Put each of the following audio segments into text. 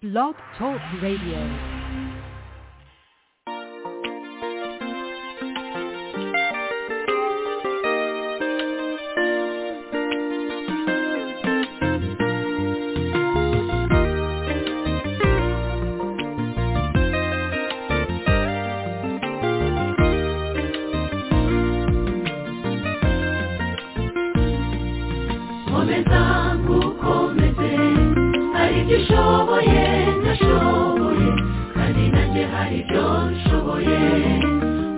Blog Talk Radio. komeza nkukomeze hari ibyo ushoboye ndashoboye kandi nanjye hari ibyo nshoboye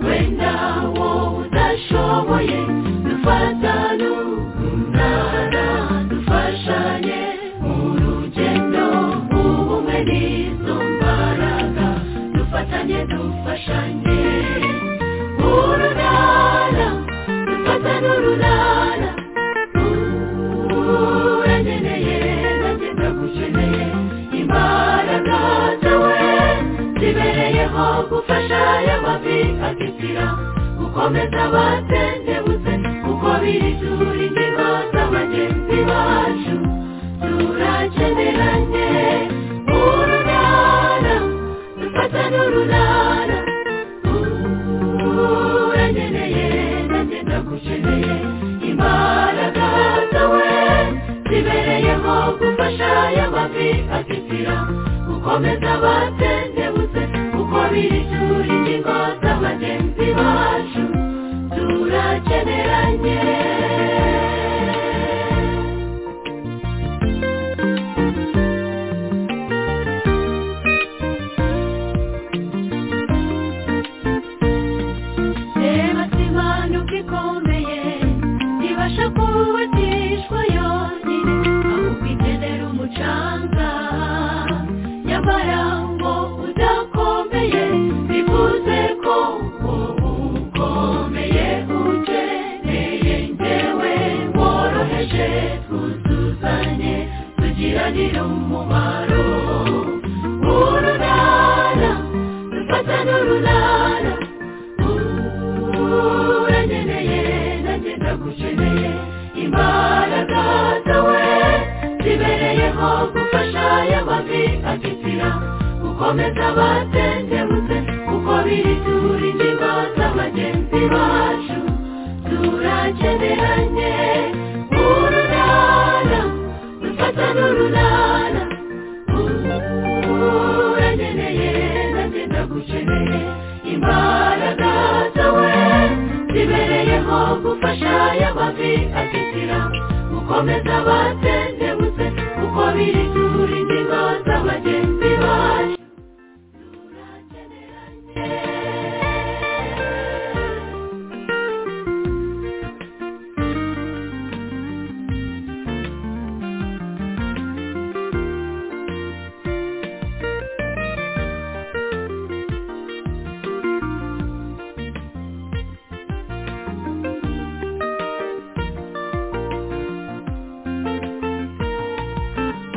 wenda wowe udashoboye dufatane umunara dufashanye mu rugendo ubumwe n'izo mbaraga dufatanye dufashanye urunara dufatane urunara uranyeneye nanjye ndagukeneye imbaraga zawe zibereyeho gufasha aya mavi atitira gukomeza abatendebutse kuko biri dura ingingo za bagenzi bacu turakeneranye urunara dufatane urunara uranyeneye nanjye ndagukeneye imbaraga zawe zibereyeho gufasha aya mavi atitira gukomeza abatendebutse kuko biri ishuri ingingo za bagenzi bacu turakeneranye reba simanuka ikomeye ntibasha kubatishwa yonyine ahubwo ikenera umucanga nyamara ngo udakomeye bivuze ko wowe ukomeye ukeneye njyewe woroheje twuzuzanye tugiranire umumaro urunana dufatane urunana uranyeneye nanjye ndagukeneye imbaraga zawe zibereyeho gufasha aya mavi atitira gukomeza abatendebutse kuko biri tura ingingo z'abagenzi bacu turakeneranye urunana dufatane urunana uranyeneye nanjye ndagukeneye imbaraga zawe zibereyeho gufasha aya mavi atitira gukomeza abatendebutse kuko biri tura ingingo z'abagenzi bacu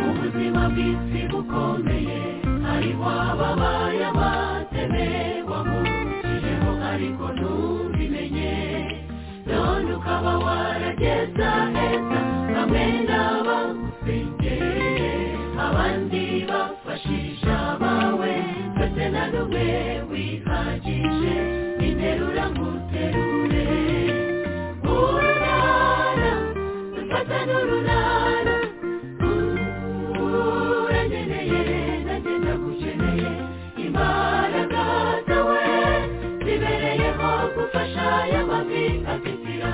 ubuzima bw'isi bukomeye hariho ababaye abateme wamucijeho ariko ntubimenye none ukaba warageza heza bamwe n'abagusengereye abandi bafashije abawe ndetse na n'umwe wihagije interura nguterure urunana dufata n'urunana uranyeneye nanjye ndagukeneye imbaraga zawe zibereyeho gufasha aya mavi atitira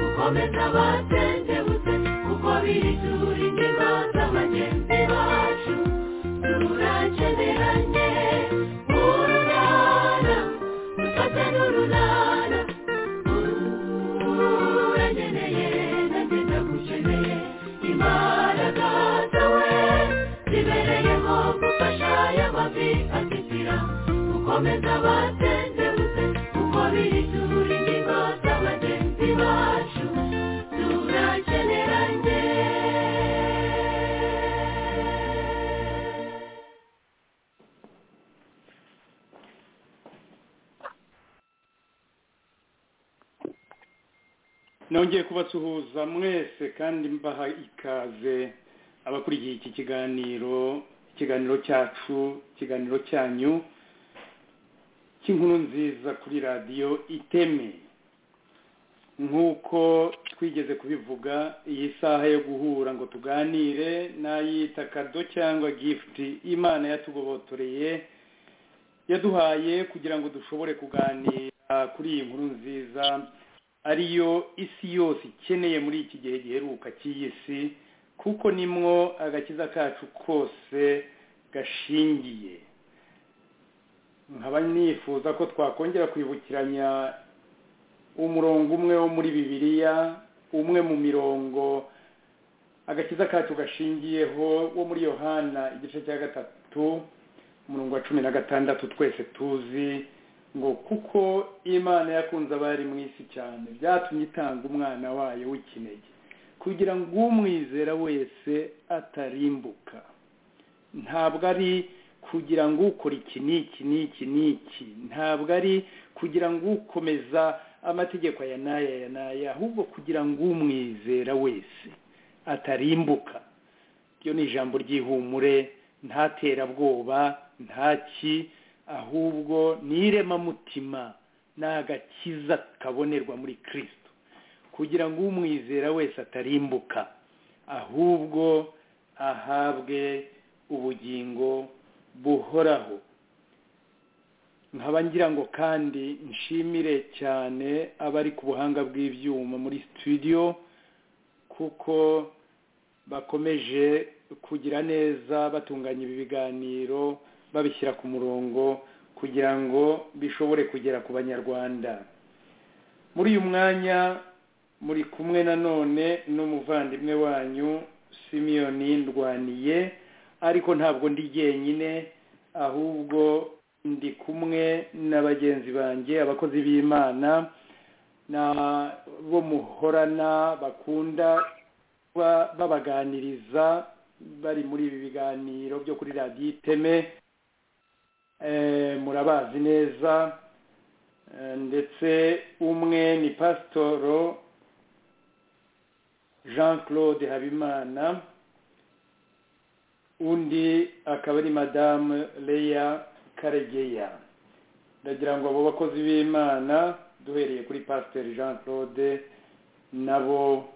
gukomeza abatendebutse kuko biri tura ingingo z'abagenzi bacu turakeneranye urunana dufate n'urunana uranyeneye nanjye ndagukeneye imbaraga zawe zibereyeho gufasha aya mavi atitira gukomeza abatendebutse kuko biri tura ingingo z'abagenzi bacu turakeneranye nongeye kubasuhuza mwese kandi mbaha ikaze abakurikiye iki kiganiro ikiganiro cyacu ikiganiro cyanyu cy'inkuru nziza kuri radiyo iteme nk'uko twigeze kubivuga iyi saha yo guhura ngo tuganire n'ayita kado cyangwa gifuti imana yatugobotoreye yaduhaye kugira ngo dushobore kuganira kuri iyi nkuru nziza ariyo isi yose ikeneye muri iki gihe giheruka cy'iyi si kuko nimwo agakiza kacu kose gashingiye nkaba nifuza ko twakongera kwibukiranya umurongo umwe wo muri bibiliya umwe mu mirongo agakiza kacu gashingiyeho wo muri yohana igice cya gatatu umurongo wa cumi na gatandatu twese tuzi ngo kuko imana yakunze abari mu isi cyane byatumye itanga umwana wayo w'ikinege kugira ngo umwizera wese atarimbuka ntabwo ari kugira ngo ukora iki n'iki n'iki n'iki ntabwo ari kugira ngo ukomeza amategeko aya n'aya aya n'aya ahubwo kugira ngo umwizera wese atarimbuka iyo ni ijambo ry'ihumure ntaterabwoba ntaki ahubwo ni iremamutima ni agakiza kabonerwa muri kirisito kugira ngo umwizera wese atarimbuka ahubwo ahabwe ubugingo buhoraho nkaba ngira ngo kandi nshimire cyane abari ku buhanga bw'ibyuma muri studio kuko bakomeje kugira neza batunganya ibi biganiro babishyira ku murongo kugira ngo bishobore kugera ku banyarwanda muri uyu mwanya muri kumwe nanone n'umuvandimwe wanyu simiyoni ndwaniye ariko ntabwo ndi jyenyine ahubwo ndi kumwe na bagenzi banjye abakozi b'imana bo muhorana bakunda babaganiriza bari muri ibi biganiro byo kuri radiyo iteme murabazi neza ndetse umwe ni pasitoro jean claude habimana undi akaba ari madamu leya karegeya ndagira ngo abo bakozi b'imana duhereye kuri pasiteri jean claude nabo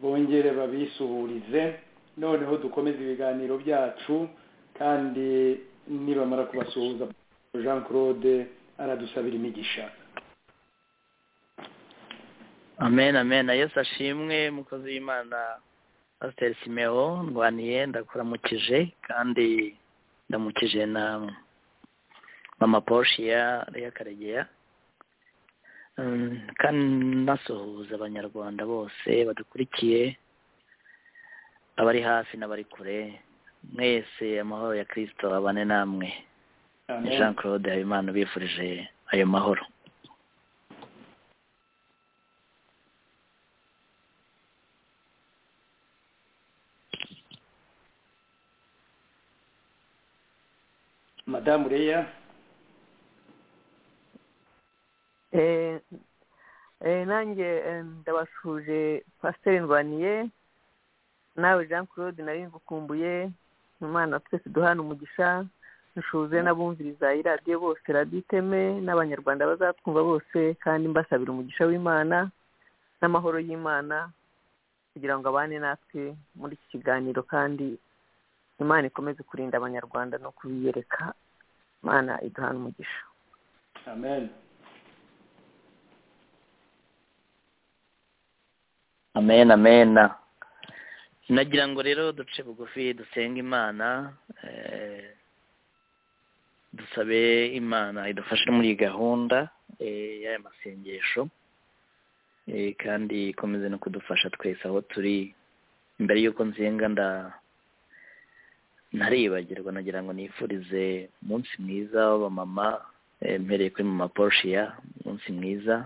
bongere babisuhurize noneho dukomeze ibiganiro byacu kandi nibamara kubasuhuza jean claude aradusabira imigisha amen amen yesu ashimwe umukozi w'imana pasiteri simeo ndwaniye ndakuramukije kandi ndamukije na mama poshiya ya karegeya kandi nasuhuza abanyarwanda bose badukurikiye abari hafi n'abari kure mwese amahoro ya kirisito abane namwe jean claude habimana ubifurije ayo mahoro madamu reya nanjye ndabashuje pasiteri ndwaniye nawe jean claude nari ngukumbuye umwana twese duhana umugisha nshuze n'abumviriza iradiyo bose radiyo iteme n'abanyarwanda bazatwumva bose kandi mbasabira umugisha w'imana n'amahoro y'imana kugira ngo abane natwe muri iki kiganiro kandi imana ikomeze kurinda abanyarwanda no kubiyereka imana iduhana umugisha amen amen amen nagira ngo rero duce bugufi dusenga imana dusabe imana idufashe muri iyi gahunda y'aya masengesho kandi ikomeze no kudufasha twese aho turi imbere y'uko nsenga nda ntaribagirwa nagira ngo nifurize umunsi mwiza w'abamama mpereye kuri mama porushiya umunsi mwiza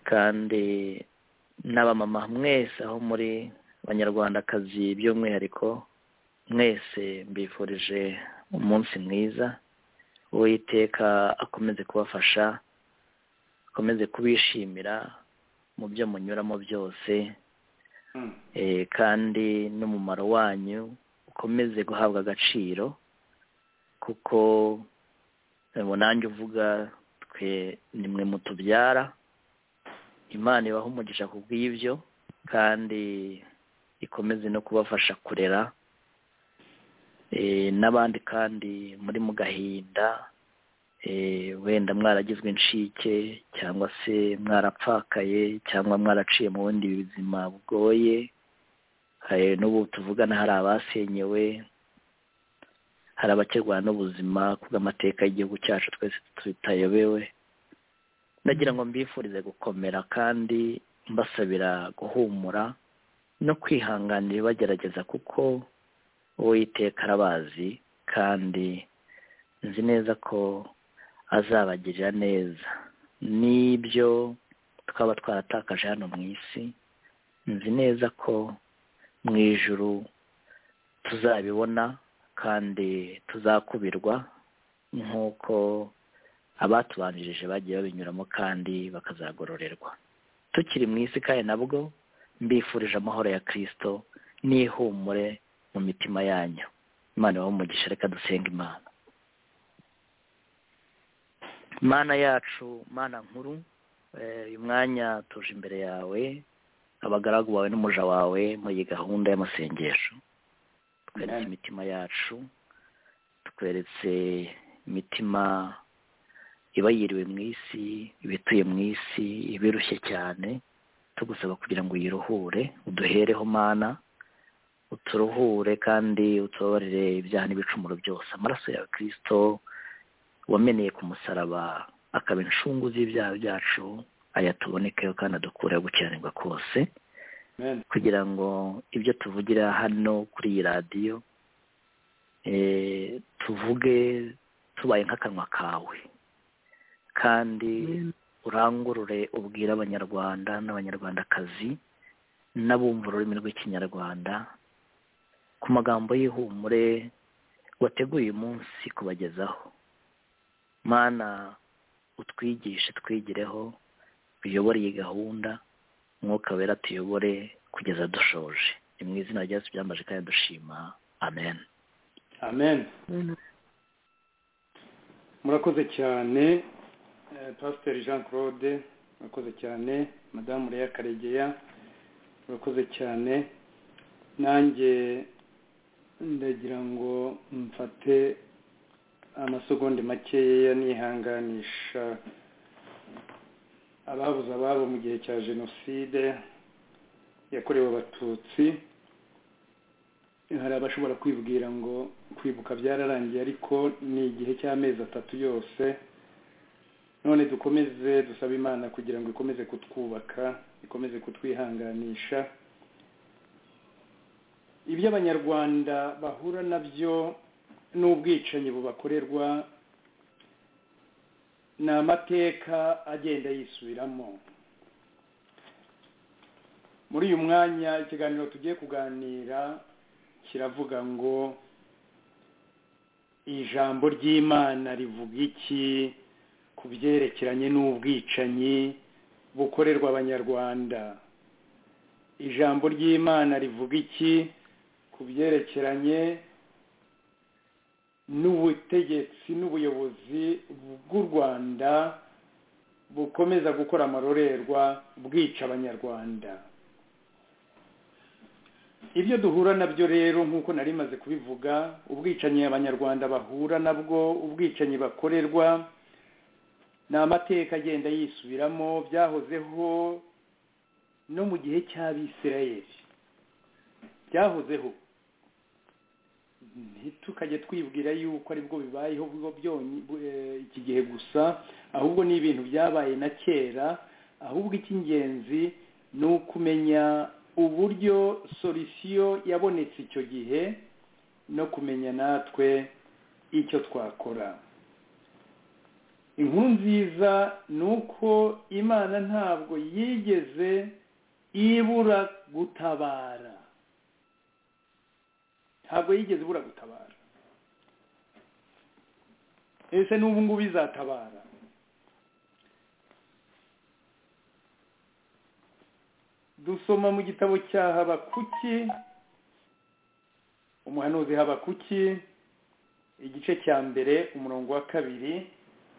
kandi n'abamama mwese aho muri banyarwandakazi by'umwihariko mwese mbifurije umunsi mwiza uwiteka akomeze kubafasha akomeze kubishimira mu byo munyuramo byose kandi n'umumaro wanyu bikomeze guhabwa agaciro kuko mu nanjye uvuga twe nimwe mutubyara imana ibaha umugisha ku bw'ibyo kandi ikomeze no kubafasha kurera n'abandi kandi muri mu gahinda wenda mwaragizwe inshike cyangwa se mwarapfakaye cyangwa mwaraciye mu bundi buzima bugoye n'ubu tuvugana hari abasenyewe hari abakerwa n'ubuzima bw'amateka y'igihugu cyacu twese tutayobewe ndagira ngo mbifurize gukomera kandi mbasabira guhumura no kwihanganira bagerageza kuko uwiteka arabazi kandi nzi neza ko azabagirira neza n'ibyo twaba twaratakaje hano mu isi nzi neza ko mu ijuru tuzabibona kandi tuzakubirwa nk'uko abatubanjirije bagiye babinyuramo kandi bakazagororerwa tukiri mu isi kandi nabwo mbifurije amahoro ya kirisito n'ihumure mu mitima yanyu imana ibaho umugisha reka dusenga imana mana yacu mana nkuru uyu mwanya tuje imbere yawe abagaragu bawe n'umuja wawe muri iyi gahunda y'amasengesho tweretse imitima yacu tweretse imitima iba yiriwe mu isi ibituye mu isi ibirushye cyane tugusaba kugira ngo uyiruhure uduhereho mana uturuhure kandi utubabarire ibyaha n'ibicumuro byose amaraso yawe kirisito wameneye ku musaraba akaba inshungu z'ibyaha byacu aya tubonekeho kandi adukureho gukiranirwa kose kugira ngo ibyo tuvugira hano kuri iyi radiyo tuvuge tubaye nk'akanwa kawe kandi urangurure ubwira abanyarwanda n'abanyarwandakazi n'abumva ururimi rw'ikinyarwanda ku magambo y'ihumure wateguye uyu munsi kubagezaho mana utwigishe twigireho uyobore iyi gahunda umwuka wera tuyobore kugeza dushoje ni mu izina ryacu byambaje kandi dushima amen amen murakoze cyane pasiteri jean claude murakoze cyane madamu reya karegeya murakoze cyane nanjye ndagira ngo mfate amasegonda makeya nihanganisha ababuze ababo mu gihe cya jenoside yakorewe abatutsi hari abashobora kwibwira ngo kwibuka byararangiye ariko ni igihe cy'amezi atatu yose none dukomeze dusaba imana kugira ngo ikomeze kutwubaka ikomeze kutwihanganisha ibyo abanyarwanda bahura nabyo n'ubwicanyi bubakorerwa ni amateka agenda yisubiramo muri uyu mwanya ikiganiro tugiye kuganira kiravuga ngo ijambo ry'imana rivuga iki ku byerekeranye n'ubwicanyi bukorerwa abanyarwanda ijambo ry'imana rivuga iki ku byerekeranye n'ubutegetsi n'ubuyobozi bw'u rwanda bukomeza gukora amarorerwa bwica abanyarwanda ibyo duhura nabyo rero nk'uko nari maze kubivuga ubwicanyi abanyarwanda bahura nabwo ubwicanyi bakorerwa ni amateka agenda yisubiramo byahozeho no mu gihe cy'abisirayeri byahozeho ntitukajye twibwira yuko aribwo bibayeho iki gihe gusa ahubwo ni ibintu byabaye na kera ahubwo icy'ingenzi ni ukumenya uburyo sorisiyo yabonetse icyo gihe no kumenya natwe icyo twakora inkuru nziza ni uko imana ntabwo yigeze ibura gutabara ntabwo yigeze ibura gutabara ese n'ubu ngubu izatabara dusoma mu gitabo cya habakuki umuhanuzi habakuki igice cya mbere umurongo wa kabiri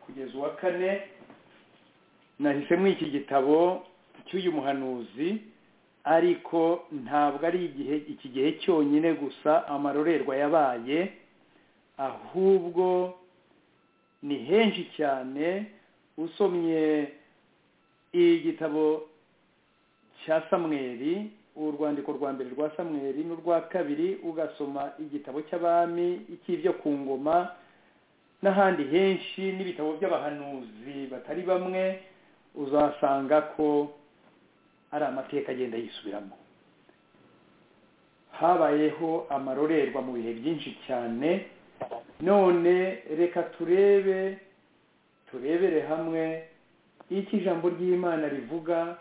kugeza uwa kane nahisemo iki gitabo cy'uyu muhanuzi ariko ntabwo ari igihe iki gihe cyonyine gusa amarorerwa yabaye ahubwo ni henshi cyane usomye igitabo cya samweri urwandiko rwa mbere rwa samweri n'urwa kabiri ugasoma igitabo cy'abami icy'ibyo ku ngoma n'ahandi henshi n'ibitabo by'abahanuzi batari bamwe uzasanga ko ari amateka agenda yisubiramo habayeho amarorerwa mu bihe byinshi cyane none reka turebe turebere hamwe icyo ijambo ry'imana rivuga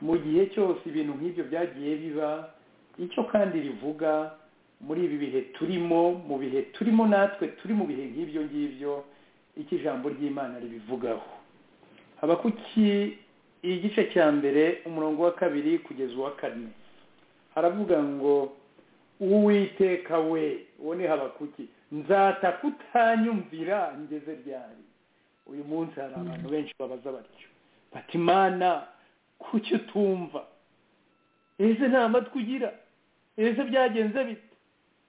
mu gihe cyose ibintu nk'ibyo byagiye biba icyo kandi rivuga muri ibi bihe turimo mu bihe turimo natwe turi mu bihe nk'ibyo ngibyo icyo ijambo ry'imana ribivugaho haba kuki igice cya mbere umurongo wa kabiri kugeza uwa kane haravuga ngo uwiteka we uwo ni habakuki nzata kutanyumvira ngeze ryari uyu munsi hari abantu benshi babaza batyo bati imana kuki utumva ese nta matwi ugira ese byagenze bite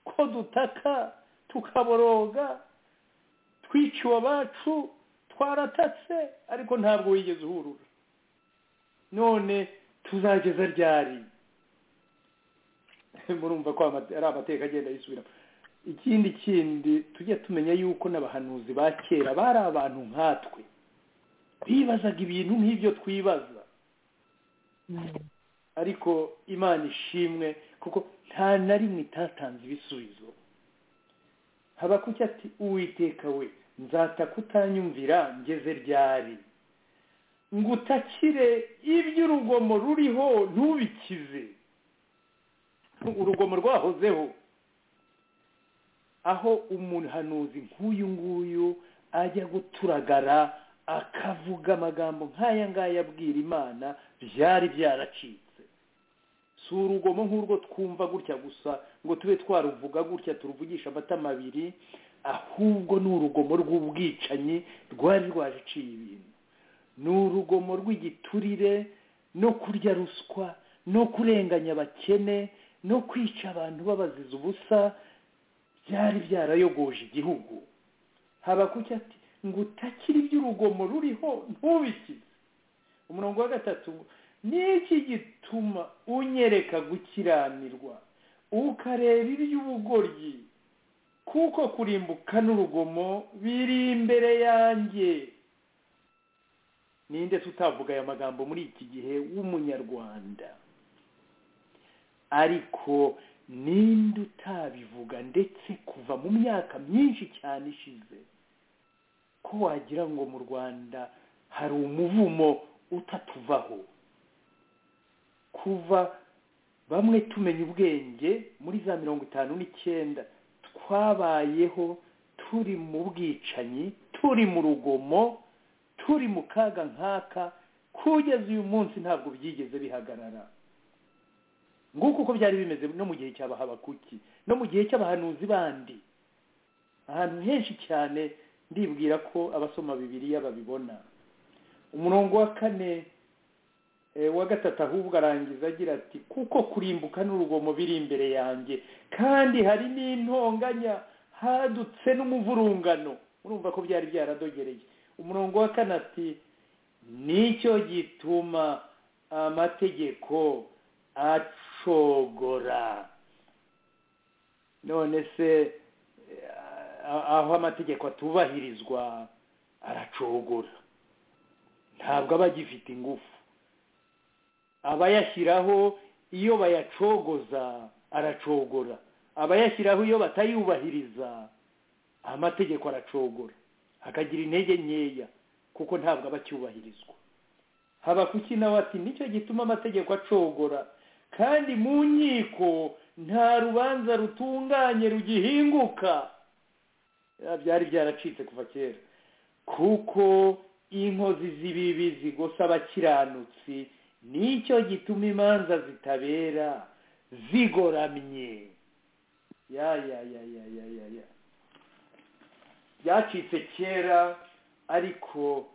ko dutaka tukaboroga twiciwe abacu twaratatse ariko ntabwo wigeze uhurura none tuzageza ryari murumva ko ari amateka agenda yisubiramo ikindi kindi tujya tumenya yuko n'abahanuzi ba kera bari abantu nkatwe bibazaga ibintu nk'ibyo twibaza ariko imana ishimwe kuko nta na rimwe itatanze ibisubizo haba kuki ati uwiteka we nzata kutanyumvira ngeze ryari ngo utakire iby'urugomo ruriho ntubikize urugomo rwahozeho aho umuhanuzi nk'uyu nguyu ajya guturagara akavuga amagambo nk'aya ngaya abwira imana byari byaracitse si urugomo nk'urwo twumva gutya gusa ngo tube twaruvuga gutya turuvugisha amatama abiri ahubwo ni urugomo rw'ubwicanyi rwari rwaciye ibintu ni urugomo rw'igiturire no kurya ruswa no kurenganya abakene no kwica abantu babaziza ubusa byari byarayogoje igihugu haba kuki ati ngo utakire iby'urugomo ruriho ntubikize umurongo wa gatatu niki gituma unyereka gukiranirwa ukareba iby'ubugoryi kuko kurimbuka n'urugomo biri imbere yanjye ninde tutavuga aya magambo muri iki gihe w'umunyarwanda ariko ninde utabivuga ndetse kuva mu myaka myinshi cyane ishize ko wagira ngo mu rwanda hari umuvumo utatuvaho kuva bamwe tumenya ubwenge muri za mirongo itanu n'icyenda twabayeho turi mu bwicanyi turi mu rugomo turi mu kaga nkaka kugeza uyu munsi ntabwo byigeze bihagarara nguko uko byari bimeze no mu gihe cy'abahabakuki no mu gihe cy'abahanuzi bandi ahantu henshi cyane ndibwira ko abasoma bibiriya babibona umurongo wa kane wa gatatu ahubwo arangiza agira ati kuko kurimbuka n'urugomo biri imbere yanjye kandi hari n'intonganya hadutse n'umuvurungano urumva ko byari byaradogereye umurongo wa kane ati nicyo gituma amategeko acogora none se aho amategeko atubahirizwa aracogora ntabwo aba agifite ingufu abayashyiraho iyo bayacogoza aracogora abayashyiraho iyo batayubahiriza amategeko aracogora akagira intege nkeya kuko ntabwo aba acyubahirizwa haba kuki nawe ati nicyo gituma amategeko acogora kandi mu nkiko nta rubanza rutunganye rugihinguka byari byaracitse kuva kera kuko inkozi z'ibibi zigosa abakiranutsi nicyo gituma imanza zitabera zigoramye ya ya ya ya ya ya ya byacitse kera ariko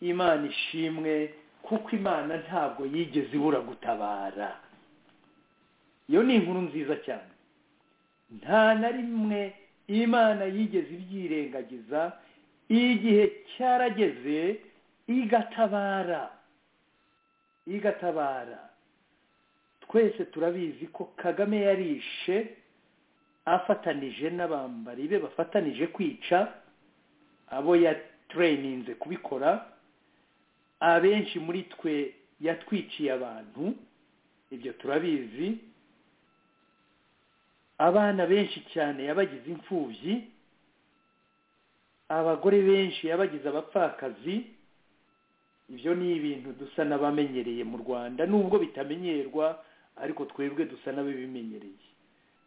imana ishimwe kuko imana ntabwo yigeze ibura gutabara iyo ni inkuru nziza cyane nta na rimwe imana yigeze ibyirengagiza igihe cyarageze igatabara igatabara twese turabizi ko kagame yarishe afatanije n'abambari be bafatanije kwica abo yatureyininze kubikora abenshi muri twe yatwiciye abantu ibyo turabizi abana benshi cyane yabagize imfubyi abagore benshi yabagize abapfakazi ibyo ni ibintu dusa n'abamenyereye mu rwanda nubwo bitamenyerwa ariko twebwe dusa n'ababimenyereye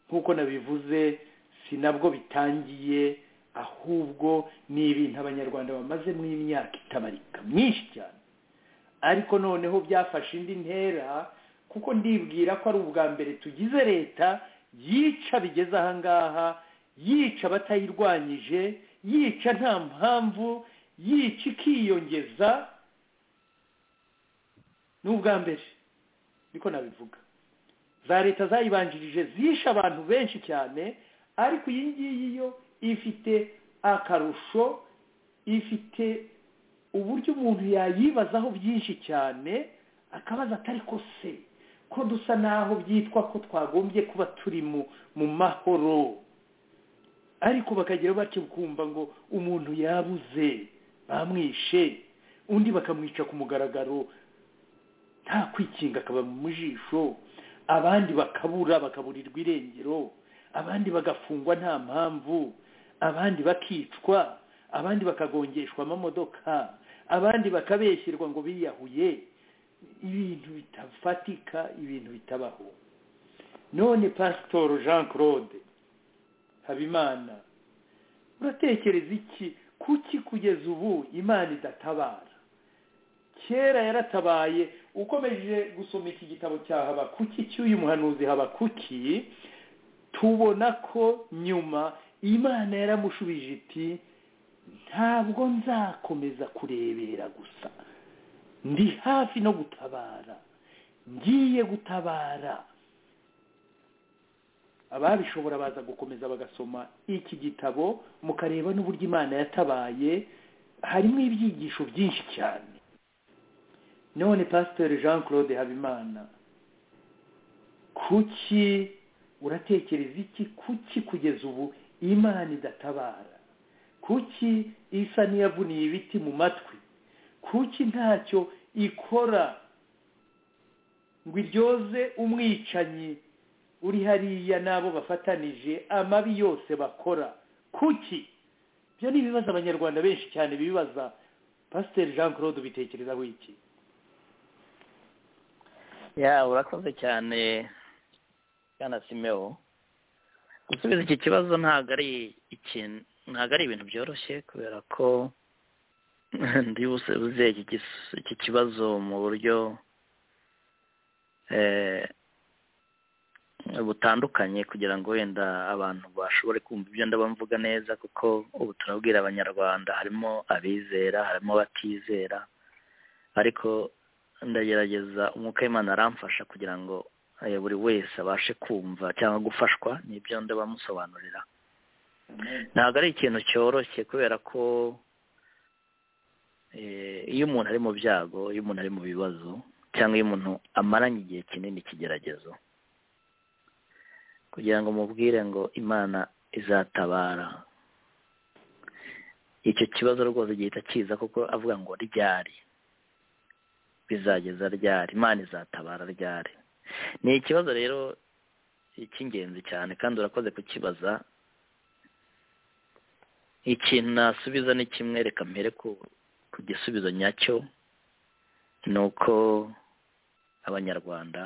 nk'uko nabivuze si nabwo bitangiye ahubwo ni ibintu abanyarwanda bamaze mu imyaka itabarika myinshi cyane ariko noneho byafashe indi ntera kuko ndibwira ko ari ubwa mbere tugize leta yica bigeze ahangaha yica abatayirwanyije yica nta mpamvu yica ikiyongeza ni ubwa mbere niko nabivuga za leta zayibanjirije zishe abantu benshi cyane ariko iyi ngiyi yo ifite akarusho ifite uburyo umuntu yayibazaho byinshi cyane akabaza atari ko se ko dusa naho byitwa ko twagombye kuba turi mu mahoro ariko bakagira batyo kumva ngo umuntu yabuze bamwishe undi bakamwica ku mugaragaro nta kwikinga akaba mu jisho abandi bakabura bakaburirwa irengero abandi bagafungwa nta mpamvu abandi bakicwa abandi bakagongeshwa amamodoka abandi bakabeshyirwa ngo biyahuye ibintu bitafatika ibintu bitabaho none pasitoro jean claude habimana uratekereza iki kuki kugeza ubu imana idatabara kera yaratabaye ukomeje gusoma iki gitabo cya habakuki cy'uyu muhanuzi habakuki tubona ko nyuma imana yaramushubije iti ntabwo nzakomeza kurebera gusa ndi hafi no gutabara ngiye gutabara ababishobora baza gukomeza bagasoma iki gitabo mukareba n'uburyo imana yatabaye harimo ibyigisho byinshi cyane none pasiteri jean claude habimana kuki uratekereza iki kuki kugeza ubu imana idatabara kuki isa n'iyavuniye ibiti mu matwi kuki ntacyo ikora ngo iryoze umwicanyi uri hariya n'abo bafatanije amabi yose bakora kuki ibyo ni ibibazo abanyarwanda benshi cyane bibaza pasiteri jean claude ubitekerezaho iki ya urakoze cyane cyane simeo gusubiza iki kibazo ntabwo ari ikintu ntabwo ari ibintu byoroshye kubera ko ndibuze iki kibazo mu buryo butandukanye kugira ngo wenda abantu bashobore kumva ibyo ndabamvuga neza kuko ubu turabwira abanyarwanda harimo abizera harimo abatizera ariko ndagerageza umwuka w'imana aramfasha kugira ngo buri wese abashe kumva cyangwa gufashwa n'ibyo ndabamusobanurira ntabwo ari ikintu cyoroshye kubera ko iyo umuntu ari mu byago iyo umuntu ari mu bibazo cyangwa iyo umuntu amaranye igihe kinini ikigeragezo kugira ngo mubwire ngo imana izatabara icyo kibazo rwose gihita kiza kuko avuga ngo ryari bizageza ryari imana izatabara ryari ni ikibazo rero cy'ingenzi cyane kandi urakoze kukibaza ikintu nasubiza ni kimwe reka mbere ku gisubizo nyacyo ni uko abanyarwanda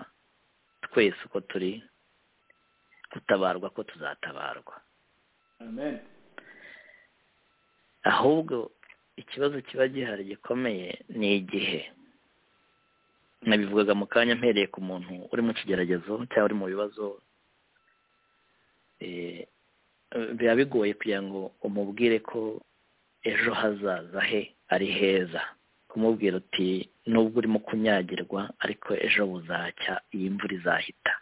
twese uko turi gutabarwa ko tuzatabarwa ahubwo ikibazo kiba gihari gikomeye ni igihe nabivugaga mu kanya mpereye ku muntu uri mu kigeragezo cyangwa uri mu bibazo biba bigoye kugira ngo umubwire ko ejo hazaza he ari heza kumubwira uti nubwo urimo kunyagirwa ariko ejo buzacya iyi mvura izahita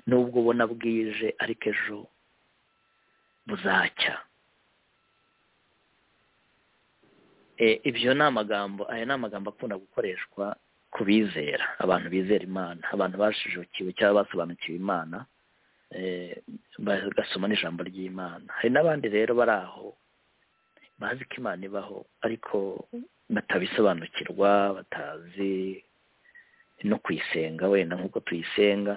nubwo ubona bwije ariko ejo buzacya ibyo ni amagambo aya ni amagambo akunda gukoreshwa ku bizera abantu bizera imana abantu bashijukiwe cyangwa basobanukiwe imana bagasoma n'ijambo ry'imana hari n'abandi rero bari aho bazi ko imana ibaho ariko batabisobanukirwa batazi no kuyisenga wenda nk'uko tuyisenga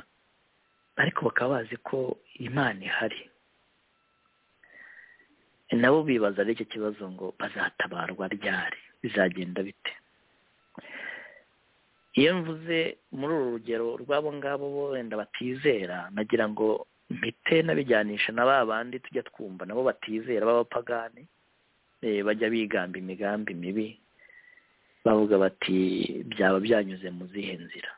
ariko bakaba bazi ko imana ihari nabo bibaza ari icyo kibazo ngo bazatabarwa ryari bizagenda bite iyo mvuze muri uru rugero rw'abo ngabo wenda batizera nagira ngo mpite nabijyanisha na ba bandi tujya twumva nabo batizera b'abapagani bajya bigamba imigambi mibi bavuga bati byaba byanyuze mu zihe nzira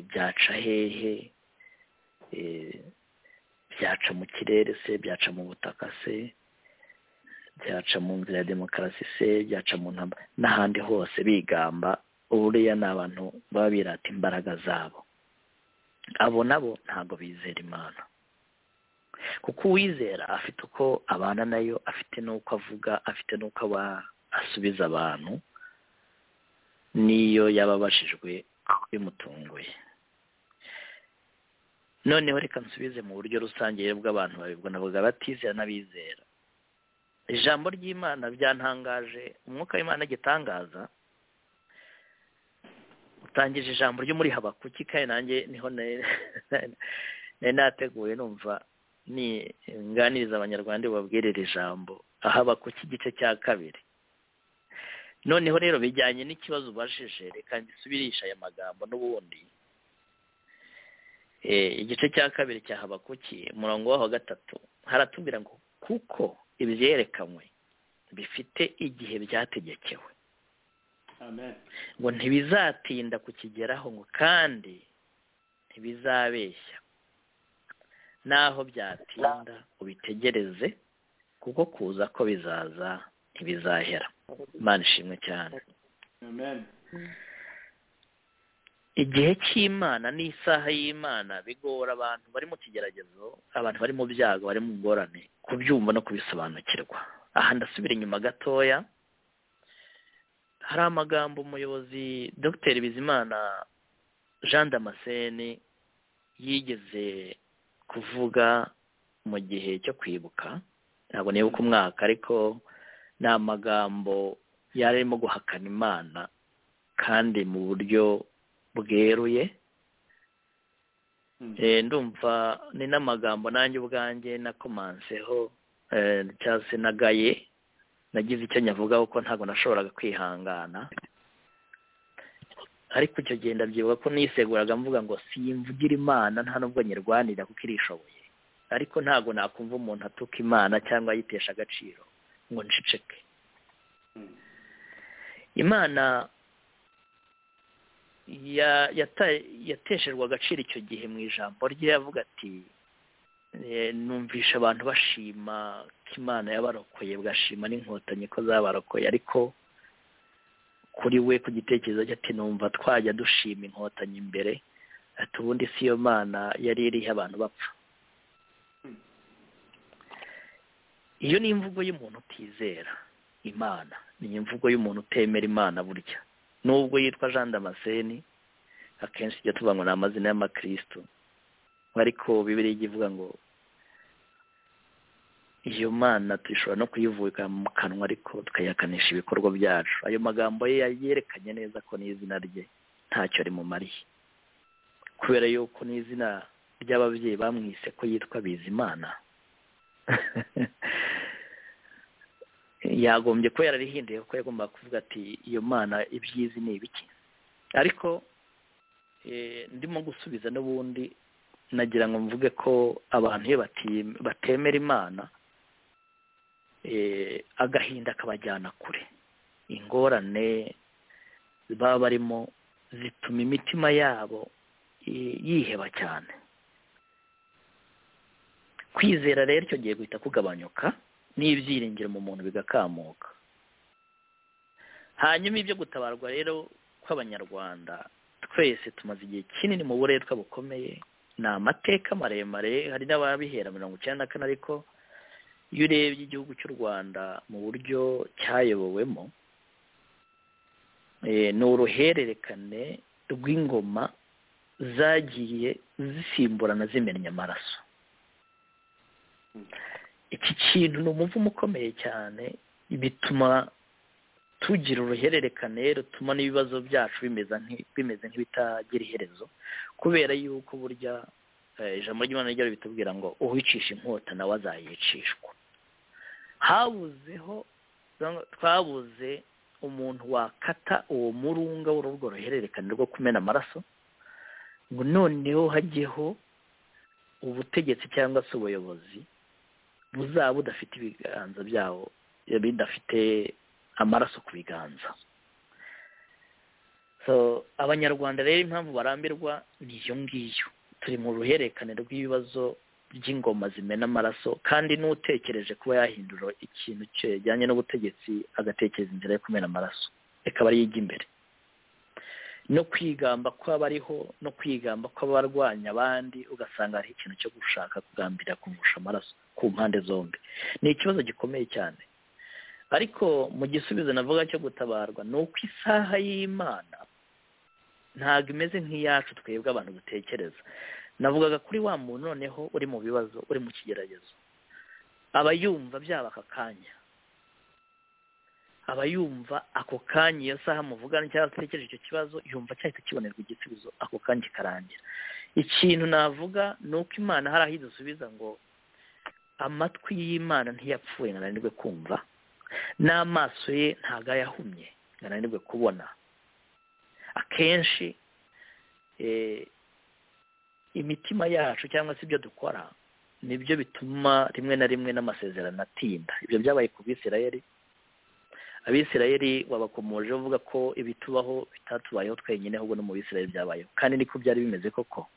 byaca hehe byaca mu kirere se byaca mu butaka se byaca mu nzira ya demokarasi se byaca mu ntambara n'ahandi hose bigamba buriya ni abantu baba birata imbaraga zabo abo nabo ntabwo bizera imana kuko uwizera afite uko abana nayo afite n'uko avuga afite n'uko aba asubiza abantu n'iyo yaba abashijwe bimutunguye noneho reka nsubize mu buryo rusange bw'abantu babibona bavuga batizera n'abizera ijambo ry'imana byantangaje umwuka w'imana agitangaza utangije ijambo ryo muri habakuki kandi nanjye niho nari nateguye numva nganiriza abanyarwanda babwire iri jambo habakuki igice cya kabiri noneho rero bijyanye n'ikibazo ubajije reka ngisubirisha aya magambo n'ubundi igice cya kabiri cya habakuki umurongo waho wa gatatu haratubwira ngo kuko ibyerekanywe bifite igihe byategekewe ngo ntibizatinda kukigeraho ngo kandi ntibizabeshya n'aho byatinda ubitegereze kuko kuza ko bizaza ntibizahera imana ishimwe cyane igihe cy'imana n'isaha y'imana bigora abantu bari mu kigeragezo abantu bari mu byago bari mu ngorane kubyumva no kubisobanukirwa aha ndasubira inyuma gatoya hari amagambo umuyobozi dr bizimana jean damascene yigeze kuvuga mu gihe cyo kwibuka ntabwo nibuka umwaka ariko ni amagambo yari arimo guhakana imana kandi mu buryo bweruye ndumva ni n'amagambo nanjye ubwanjye nakomanseho cyangwa se nagaye nagize icyo nyavuga kuko ntabwo nashoboraga kwihangana ariko icyo gihe ndabyibuka ko niseguraga mvuga ngo simvugira imana nta nubwo nyirwanira kuko irishoboye ariko ntabwo nakumva umuntu atuka imana cyangwa ayitesha agaciro ngo nceceke imana yatesherwa agaciro icyo gihe mu ijambo rye yavuga ati numvisha abantu bashima ko imana yabarokoye bugashima n'inkotanyi ko zabarokoye ariko kuri we ku gitekerezo cye ati numva twajya dushima inkotanyi imbere ati ubundi si yo mana yari iriho abantu bapfa iyo ni imvugo y'umuntu utizera imana ni imvugo y'umuntu utemera imana burya nubwo yitwa jean damascene akenshi ijya tuvuga ngo ni amazina y'amakirisitu ariko bibiri ijya ivuga ngo iyo mana dushobora no kuyivuga mu kanwa ariko tukayihakanisha ibikorwa byacu ayo magambo ye yerekanye neza ko n'izina rye ntacyo rimumariye kubera yuko n'izina ry'ababyeyi bamwise ko yitwa bizimana yagombye kuba yararihinduye kuko yagombaga kuvuga ati iyo mana ibyizi ni ibiki ariko ndimo gusubiza n'ubundi nagira ngo mvuge ko abantu iyo batemera imana agahinda kabajyana kure ingorane baba barimo zituma imitima yabo yiheba cyane kwizera rero icyo gihe guhita kugabanyuka n'ibyiringiro mu muntu bigakamuka hanyuma ibyo gutabarwa rero kw'abanyarwanda twese tumaze igihe kinini mu buretwa bukomeye ni amateka maremare hari n'ababihera mirongo icyenda na kane ariko iyo urebye igihugu cy'u rwanda mu buryo cyayobowemo ni uruhererekane rw'ingoma zagiye zisimburana zimennye amaraso iki kintu ni umuvumo ukomeye cyane bituma tugira uruhererekane rutuma n'ibibazo byacu bimeze nk'ibitagira iherezo kubera yuko burya ijambo ry'imana ryari bitubwira ngo uwicisha inkota nawe azayicishwa habuzeho twabuze umuntu wakata uwo murunga w'urwo ruhererekane rwo kumena amaraso ngo noneho hajyeho ubutegetsi cyangwa se ubuyobozi buzaba budafite ibiganza byabo bidafite amaraso ku biganza so abanyarwanda rero impamvu barambirwa ni iyo ngiyo turi mu ruhererekane rw'ibibazo by'ingoma zimena amaraso kandi n'utekereje kuba yahindura ikintu kijyanye n'ubutegetsi agatekereza inzira yo kumena amaraso reka aba yiga imbere no kwigamba kw'abariho no kwigamba kw'abarwanya abandi ugasanga hari ikintu cyo gushaka kugambirira kumurusha amaraso ku mpande zombi ni ikibazo gikomeye cyane ariko mu gisubizo navuga cyo gutabarwa ni uko isaha y'imana ntabwo imeze nk'iyacu twebwe abantu dutekereza navugaga kuri wa muntu noneho uri mu bibazo uri mu kigeragezo aba yumva byaba aka kanya aba yumva ako kanya iyo saha muvugana cyangwa atekereje icyo kibazo yumva cyahita kibonerwa igisubizo ako kanya kikarangira ikintu navuga ni uko imana hari aho idusubiza ngo amatwi y'imana ntiyapfuye ngo kumva n'amaso ye ntabwo ayahumye ngo kubona akenshi imitima yacu cyangwa se ibyo dukora nibyo bituma rimwe na rimwe n'amasezerano atinda ibyo byabaye ku bisirayeri abisirayeri wabakomoje uvuga ko ibitubaho bitatubayeho twenyine ahubwo no mu bisirayeri byabayeho kandi niko byari bimeze koko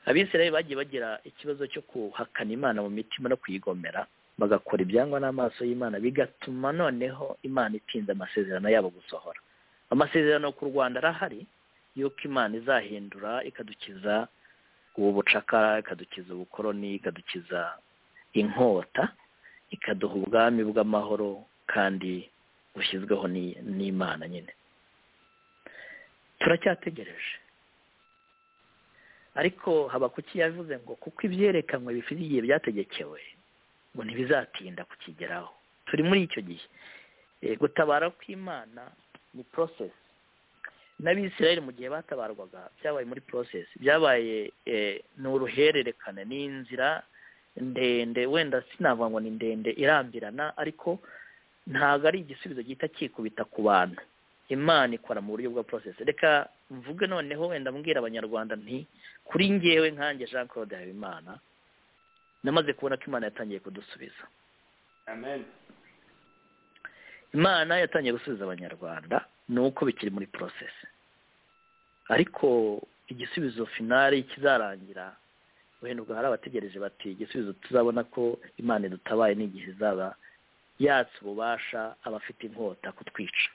abisirayeri bagiye bagira ikibazo cyo kuhakana imana mu mitima no kuyigomera bagakora ibyangwa n'amaso y'imana bigatuma noneho imana itinda amasezerano yabo gusohora amasezerano ku rwanda arahari y'uko imana izahindura ikadukiza ubu bucakara ikadukiza ubukoroni ikadukiza inkota ikaduha ubwami bw'amahoro kandi bushyizweho n'imana nyine turacyategereje ariko haba kuki yavuze ngo kuko ibyerekanwe bifite igihe byategekewe ngo ntibizatinda kukigeraho turi muri icyo gihe gutabara kw'imana ni porosesi n'abisirayeri mu gihe batabarwaga byabaye muri porosesi byabaye ni uruhererekane ni inzira ndende wenda sinavuga ngo ni ndende irambirana ariko ntabwo ari igisubizo gihita kikubita ku bantu imana ikora mu buryo bwa porosesi reka mvuge noneho wenda mbwira abanyarwanda nti kuri ngewe nkange jean claude habimana namaze kubona ko imana yatangiye kudusubiza amen imana yatangiye gusubiza abanyarwanda ni uko bikiri muri porosesi ariko igisubizo finari kizarangira uhendwa hari abategereje bati igisubizo tuzabona ko imana idutabaye n'igihe izaba yatse ububasha abafite inkota kutwica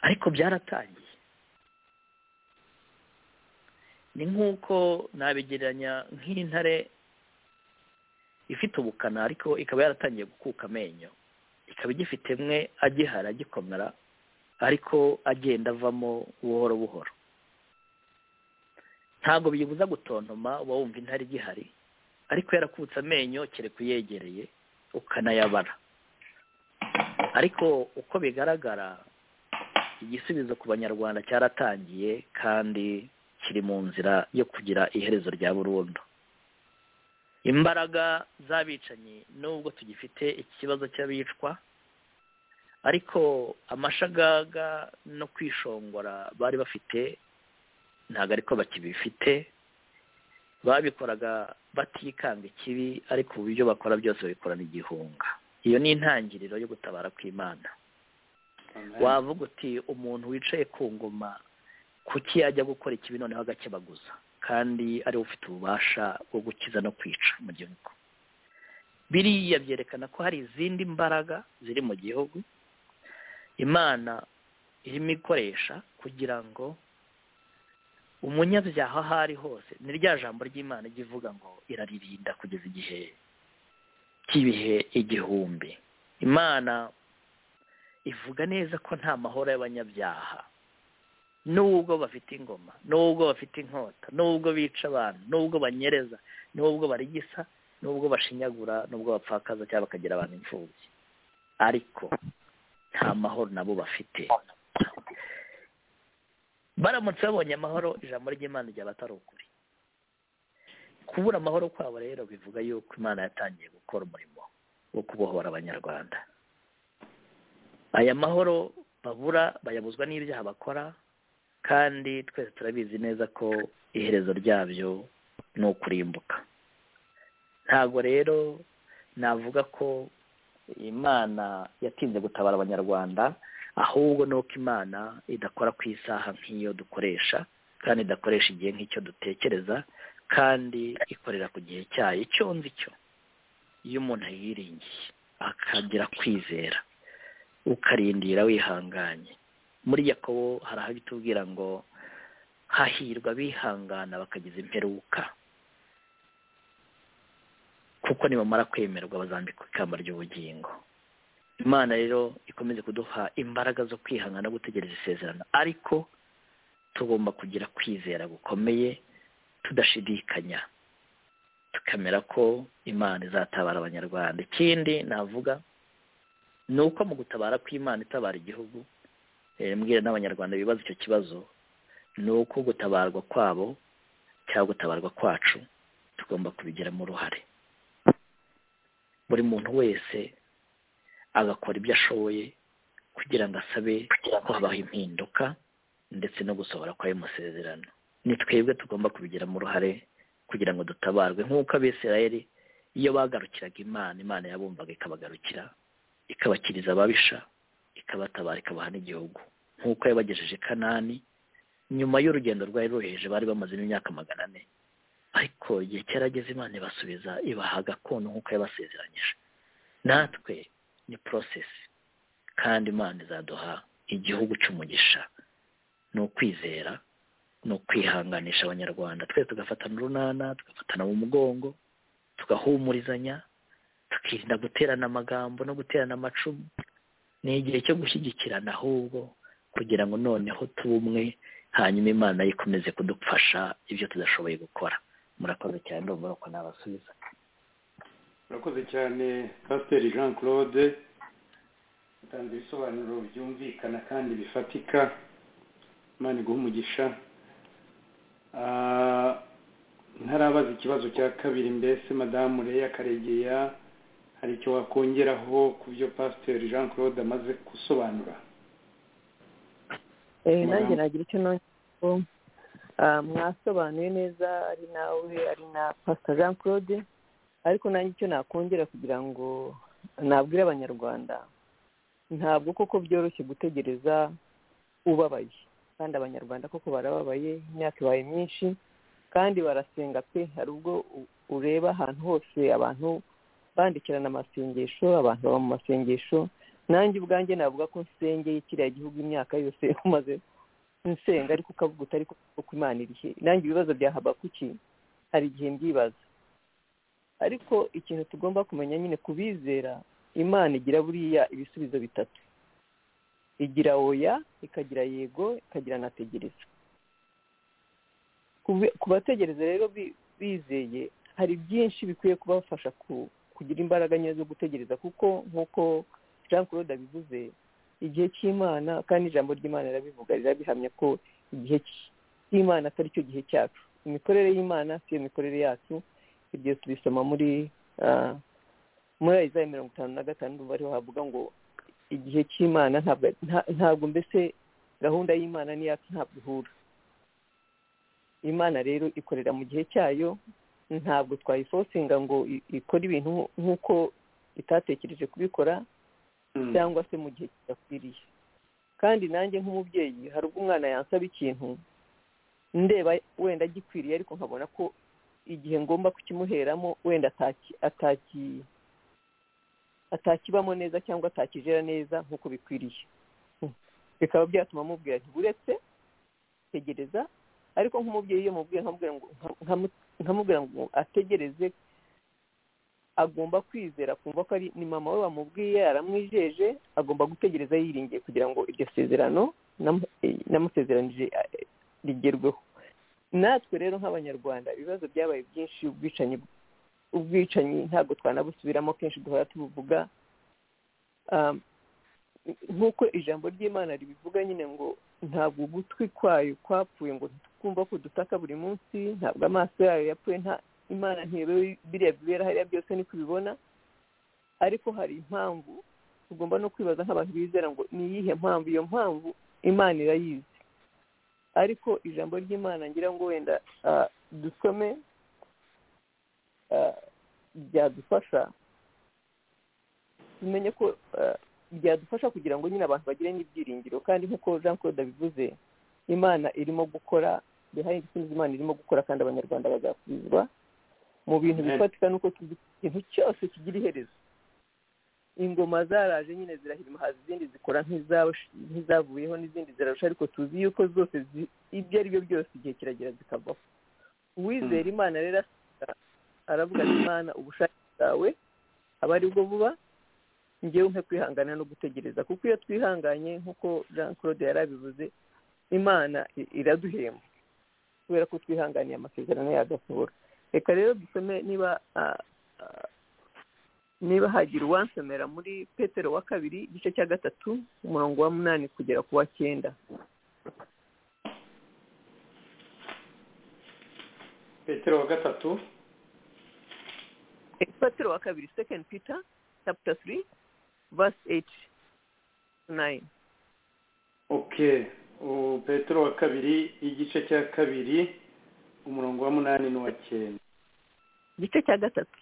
ariko byaratangiye ni nk'uko nabigereranya nk'intare ifite ubukana ariko ikaba yaratangiye gukuka amenyo ikaba igifite imwe agihara agikomera ariko agenda avamo buhoro buhoro ntabwo biyibuza gutontoma uba wumva intare igihari ariko yarakutse amenyo kereka uyegereye ukanayabara ariko uko bigaragara igisubizo ku banyarwanda cyaratangiye kandi kiri mu nzira yo kugira iherezo rya burundu imbaraga z'abicanyi nubwo tugifite ikibazo cy'abicwa ariko amashagaga no kwishongora bari bafite ntabwo ariko bakibifite babikoraga batikanga ikibi ariko uburyo bakora byose babikorana igihunga iyo ni intangiriro yo gutabara kw'imana wavuga uti umuntu wicaye ku ngoma kuki yajya gukora ikibi noneho agakebaguza kandi ariwe ufite ububasha bwo gukiza no kwica mu gihugu biriya byerekana ko hari izindi mbaraga ziri mu gihugu imana irimo ikoresha kugira ngo umunyabyaha aho ari hose ni rya jambo ry'imana ijya ivuga ngo iraririnda kugeza igihe cy'ibihe igihumbi imana ivuga neza ko nta mahoro y'abanyabyaha nubwo bafite ingoma nubwo bafite inkota nubwo bica abantu nubwo banyereza nubwo barigisa nubwo bashinyagura nubwo bapfakaza cyangwa bakagira abantu imfubyi ariko nta mahoro nabo bafite baramutse babonye amahoro ijambo ry'imana ryaba atari ukuri kubura amahoro kwabo rero bivuga yuko imana yatangiye gukora umurimo wo kubohora abanyarwanda aya mahoro babura bayabuzwa n'ibyaha bakora kandi twese turabizi neza ko iherezo ryabyo ni ukurimbuka ntabwo rero navuga ko imana yatinze gutabara abanyarwanda ahubwo ni uko imana idakora ku isaha nk'iyo dukoresha kandi idakoresha igihe nk'icyo dutekereza kandi ikorera ku gihe cyayo icyo nzi cyo iyo umuntu yiringiye akagira kwizera ukarindira wihanganye muri yakobo hari aho bitubwira ngo hahirwa bihangana bakagiza imperuka kuko nibamara kwemerwa bazambika ikamba ry'ubugingo imana rero ikomeze kuduha imbaraga zo kwihangana no gutegereza isezerano ariko tugomba kugira kwizera gukomeye tudashidikanya tukamera ko imana izatabara abanyarwanda ikindi navuga ni uko mu gutabara kw'imana itabara igihugu mbwira n'abanyarwanda bibaza icyo kibazo ni uko gutabarwa kwabo cyangwa gutabarwa kwacu tugomba kubigiramo uruhare buri muntu wese agakora ibyo ashoboye kugira ngo asabe ko habaho impinduka ndetse no gusohora kwayo masezerano ni twebwe tugomba kubigiramo uruhare kugira ngo dutabarwe nk'uko abisirayeli iyo bagarukiraga imana imana yabumvaga ikabagarukira ikabakiriza ababisha ikabatabara ikabaha n'igihugu nk'uko yabagejeje kanani nyuma y'urugendo rwari ruheje bari bamazemo imyaka magana ane ariko igihe cyarageze imana ibasubiza ibaha gakondo nk'uko yabasezeranyije natwe ni porosesi kandi imana izaduha igihugu cy'umugisha ni ukwizera ni ukwihanganisha abanyarwanda twese tugafatana urunana tugafatana mu mugongo tugahumurizanya tukirinda guterana amagambo no guterana amacumu ni igihe cyo gushyigikirana ahubwo kugira ngo noneho tube umwe hanyuma imana ikomeze kudufasha ibyo tudashoboye gukora murakoze cyane ndumva ko nabasubiza murakoze cyane pasiteri jean claude utanze ibisobanuro byumvikana kandi bifatika imana iguha umugisha ntarabaza ikibazo cya kabiri mbese madamu reya karegeya hari icyo wakongeraho ku byo pasiteri jean claude amaze gusobanura nanjye nagira icyo nongera mwasobanuye neza ari nawe ari na pasita jean claude ariko nanjye icyo nakongera kugira ngo nabwire abanyarwanda ntabwo koko byoroshye gutegereza ubabaye kandi abanyarwanda koko barababaye imyaka ibaye myinshi kandi barasenga pe hari ubwo ureba ahantu hose abantu bandikirana amasengesho abantu baba mu masengesho nanjye ubwanjye navuga ko nsengeye kiriya gihugu imyaka yose umaze nsenga ariko ukavuga utari kuko imana irihe nanjye ibibazo bya habakuki hari igihe mbyibaza ariko ikintu tugomba kumenya nyine ku bizera imana igira buriya ibisubizo bitatu igira oya ikagira yego ikagira nategereza ku bategereza rero bizeye hari byinshi bikwiye kubafasha kugira imbaraga nyine zo gutegereza kuko nk'uko jean claude abivuze igihe cy'imana kandi ijambo ry'imana rirabivuga rirabihamya ko igihe cy'imana atari cyo gihe cyacu imikorere y'imana si iyo mikorere yacu ibyo tubisoma muri muri ayizayi mirongo itanu na gatanu ariho havuga ngo igihe cy'imana ntabwo mbese gahunda y'imana n'iyacu ntabwo ihura imana rero ikorera mu gihe cyayo ntabwo twayifosinga ngo ikore ibintu nk'uko itatekereje kubikora cyangwa se mu gihe kidakwiriye kandi nanjye nk'umubyeyi hari ubwo umwana yansaba ikintu ndeba wenda agikwiriye ariko nkabona ko igihe ngomba kukimuheramo wenda atakibamo neza cyangwa atakijera neza nk'uko bikwiriye bikaba byatuma mubwira nti uretse tegereza ariko nk'umubyeyi iyo mubwiye nkamubwira ngo ategereze agomba kwizera kumva ko ari ni mama we wamubwiye aramwijeje agomba gutegereza yiringiye kugira ngo iryo sezerano namusezeranije rigerweho natwe rero nk'abanyarwanda ibibazo byabaye byinshi ubwicanyi ubwicanyi ntabwo twanabusubiramo kenshi duhora tubuvuga nk'uko ijambo ry'imana ribivuga nyine ngo ntabwo ugutwi kwayo kwapfuye ngo ntitwumva ko dutaka buri munsi ntabwo amaso yayo yapfuye nta imana ntiyobewe biriya bibera hariya byose niko ubibona ariko hari impamvu tugomba no kwibaza nk'abantu bizera ngo ni iyihe mpamvu iyo mpamvu imana irayizi ariko ijambo ry'imana ngira ngo wenda dusome byadufasha tumenye ko byadufasha kugira ngo nyine abantu bagire n'ibyiringiro kandi nk'uko jean claude abivuze imana irimo gukora bihaye igisubizo imana irimo gukora kandi abanyarwanda bazasubizwa mu bintu bifatika nuko ikintu cyose kigira iherezo ingoma zaraje nyine zirahirima haza izindi zikora nk'izavuyeho n'izindi zirarusha ariko tuzi yuko zose ibyo ari byo byose igihe kiragera zikavaho uwizera imana rero aravuga ati imana ubushake bwawe aba ari bwo vuba ngewe nko kwihangana no gutegereza kuko iyo twihanganye nk'uko jean claude yari abivuze imana iraduhemba kubera ko twihanganiye amasezerano yagasohora reka rero dusome niba niba hagira uwansomera muri petero wa kabiri igice cya gatatu umurongo wa munani kugera ku wa cyenda petero wa gatatu petero wa kabiri second peter chapter three verse eight nine okay petero wa kabiri igice cya kabiri umurongo wa munani n'uwa cyenda igice cya gatatu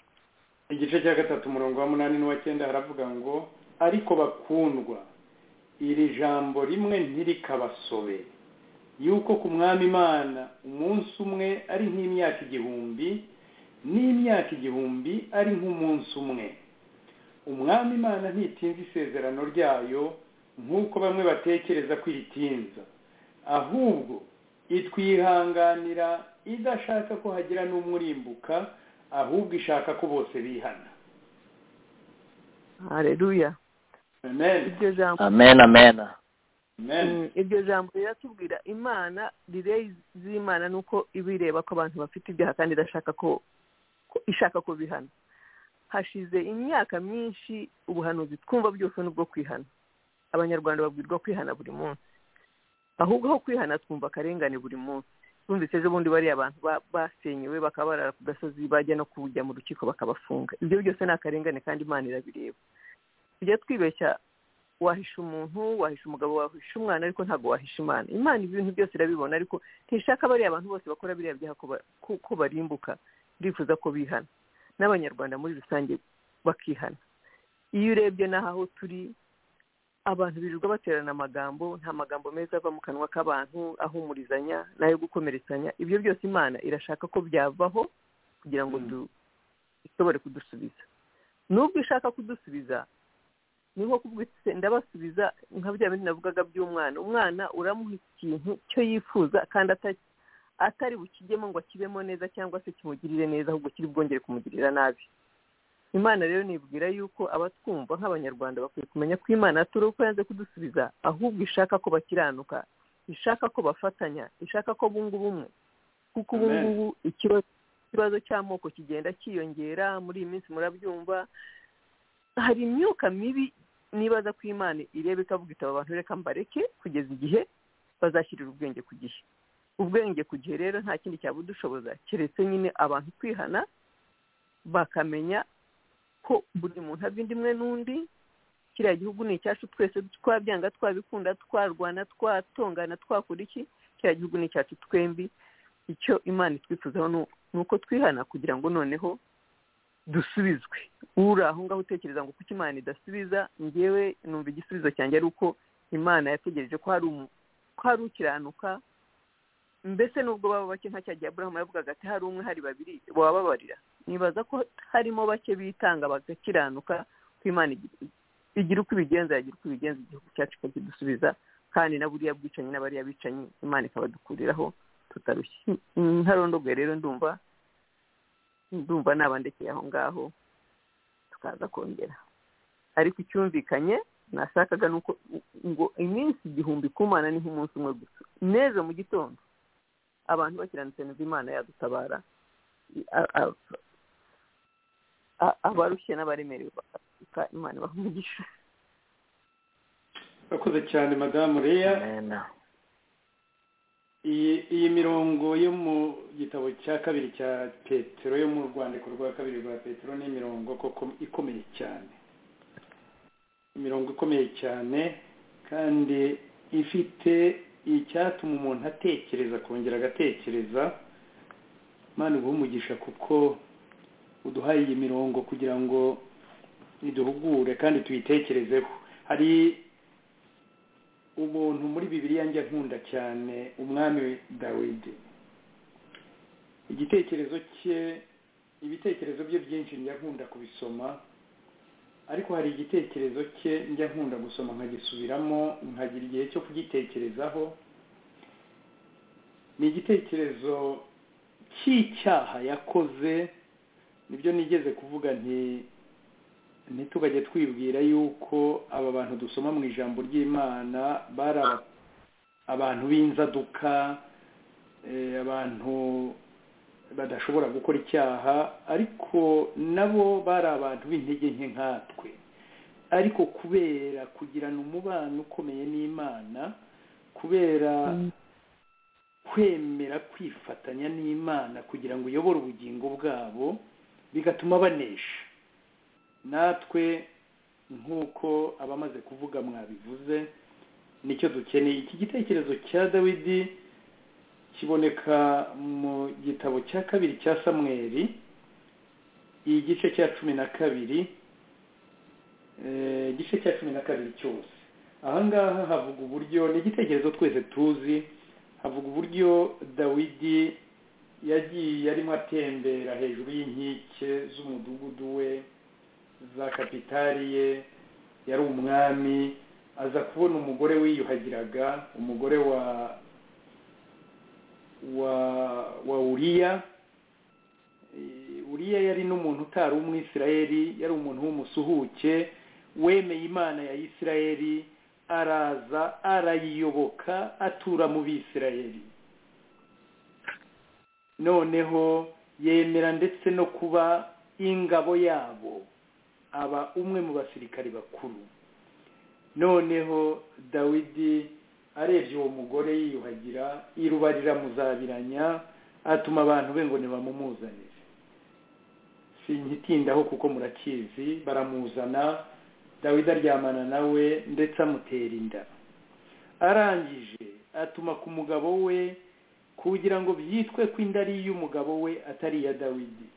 igice cya gatatu umurongo wa munani n'uwacyenda haravuga ngo ariko bakundwa iri jambo rimwe ntirikabasobe yuko ku mwami imana umunsi umwe ari nk'imyaka igihumbi n'imyaka igihumbi ari nk'umunsi umwe umwami imana ntitinze isezerano ryayo nk'uko bamwe batekereza ko iritinza ahubwo itwihanganira idashaka ko hagira n'umurimbuka ahubwo ishaka ko bose bihana hareruya amen amen iryo jambo riratubwira imana rireyi z'imana ni uko iba ireba ko abantu bafite ibyaha kandi idashaka ko ishaka ko bihana hashize imyaka myinshi ubuhanuzi twumva bwose ni ubwo kwihana abanyarwanda babwirwa kwihana buri munsi ahubwo aho kwihana twumva akarengane buri munsi bumvise ejo bundi bariya abantu basenyewe bakaba barara ku gasozi bajya no kujya mu rukiko bakabafunga ibyo byose ni akarengane kandi imana irabireba tujya twibeshya wahisha umuntu wahisha umugabo wahisha umwana ariko ntabwo wahisha imana imana ibintu byose irabibona ariko ntishaka bariya bantu bose bakora biriya byaha ko barimbuka ndifuza ko bihana n'abanyarwanda muri rusange bakihana iyo urebye n'aho turi abantu birirwa baterana amagambo nta magambo meza ava mu kanwa k'abantu ahumurizanya n'ayo gukomeretsanya ibyo byose imana irashaka ko byavaho kugira ngo dushobore kudusubiza nubwo ishaka kudusubiza ni nko kubwitse ndabasubiza nka bya bindi navugaga by'umwana umwana uramuha ikintu cyo yifuza kandi atari bukijyemo ngo akibemo neza cyangwa se kimugirire neza ahubwo kiri bwongere kumugirira nabi imana rero nibwira yuko abatwumva nk'abanyarwanda bakwiye kumenya ko imana turi uko yanze kudusubiza ahubwo ishaka ko bakiranuka ishaka ko bafatanya ishaka ko bunga ubumwe kuko ubu ngubu ikibazo cy'amoko kigenda cyiyongera muri iyi minsi murabyumva hari imyuka mibi nibaza ko imana ireba ikavuga itaba abantu reka mbareke kugeza igihe bazashyirira ubwenge ku gihe ubwenge ku gihe rero nta kindi cyabudushoboza keretse nyine abantu kwihana bakamenya ko buri muntu ava indi imwe n'undi kiriya gihugu ni icyacu twese twabyanga twabikunda twarwana twatongana twakora iki kiriya gihugu ni icyacu twembi icyo imana itwifuzaho ni uko twihana kugira ngo noneho dusubizwe uri aho ngaho utekereza ngo kuko imana idasubiza ngewe numva igisubizo cyanjye ari uko imana yategereje ko hari ukiranuka mbese nubwo baba bake nka cya gihe aburahamu yavugaga ati hari umwe hari babiri wababarira nibaza ko harimo bake bitanga bagakiranuka ko imana igira uko ibigenza yagira uko ibigenza igihugu cyacu ikakidusubiza kandi na buriya bwicanyi n'abariya bicanyi imana ikabadukuriraho tutarushye ntarondogoye rero ndumva ndumva nabandekeye aho ngaho tukaza kongera ariko icyumvikanye nashakaga ni uko ngo iminsi igihumbi ku mana ni nk'umunsi umwe gusa neza mu gitondo abantu bakiranitse neza imana yadutabara abarushye n'abaremerewe bakaruka imana ibaha urakoze cyane madamu reya iyi mirongo yo mu gitabo cya kabiri cya petero yo mu rwandiko rwa kabiri rwa petero ni imirongo koko ikomeye cyane imirongo ikomeye cyane kandi ifite icyatuma umuntu atekereza akongera agatekereza mpande umugisha kuko uduhaye iyi mirongo kugira ngo iduhugure kandi tuyitekerezeho hari ubuntu muri bibiriya njya nkunda cyane umwami dawidi igitekerezo cye ibitekerezo bye byinshi njya nkunda kubisoma ariko hari igitekerezo cye njya nkunda gusoma nkagisubiramo nkagira igihe cyo kugitekerezaho ni igitekerezo cy'icyaha yakoze nibyo nigeze kuvuga nti ntitugajye twibwira yuko aba bantu dusoma mu ijambo ry'imana bari abantu b'inzaduka abantu badashobora gukora icyaha ariko nabo bari abantu b'intege nke nkatwe ariko kubera kugirana umubano ukomeye n'imana kubera kwemera kwifatanya n'imana kugira ngo uyobore ubugingo bwabo bigatuma banesha natwe nk'uko abamaze kuvuga mwabivuze nicyo dukeneye iki gitekerezo cya dawidi kiboneka mu gitabo cya kabiri cya samweri igice cya cumi na kabiri igice cya cumi na kabiri cyose ahangaha havuga uburyo ni igitekerezo twese tuzi havuga uburyo dawidi yagiye arimo atembera hejuru y'inkike z'umudugudu we za kapitari ye yari umwami aza kubona umugore wiyuhagiraga umugore wa wa wa uriya uriya yari n'umuntu utari umwisirayeli yari umuntu w'umusuhuke wemeye imana ya isirayeli araza arayiyoboka atura mu bisirayeli noneho yemera ndetse no kuba ingabo yabo aba umwe mu basirikari bakuru noneho dawidi arebye uwo mugore yiyuhagira irubarira muzabiranya atuma abantu be ngo ntibamumuzanire si nkitindaho kuko murakizi baramuzana dawidi aryamana nawe ndetse amutera inda arangije atuma ku mugabo we kugira ngo byitwe ko inda ari iy'umugabo we atari iya dawidi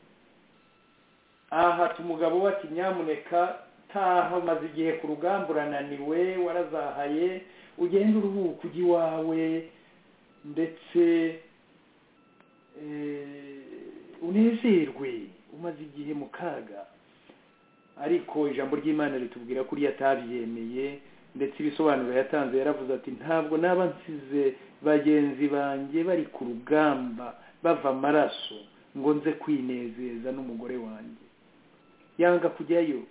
aha umugabo we ati nyamuneka taha umaze igihe ku rugamba urananiwe warazahaye ugenda uruhuka ujya iwawe ndetse unezerwe umaze igihe mu kaga ariko ijambo ry'imana ritubwira ko uriya atabyemeye ndetse ibisobanuro yatanze yaravuze ati ntabwo naba nsize bagenzi banjye bari ku rugamba bava amaraso ngo nze kwinezeza n'umugore wanjye yanga kujyayo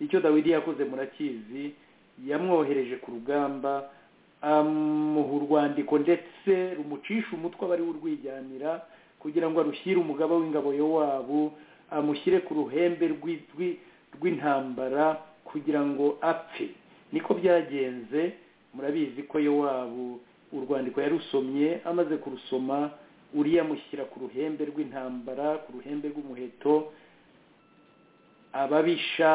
icyo dawidi yakoze murakizi yamwohereje ku rugamba amuha urwandiko ndetse rumucisha umutwe aba ariwe urwijyanira kugira ngo arushyire umugaba w'ingabo wabo amushyire ku ruhembe rw'intambara kugira ngo apfe niko byagenze murabizi ko yowabu urwandiko yarusomye amaze kurusoma uriya amushyira ku ruhembe rw'intambara ku ruhembe rw'umuheto ababisha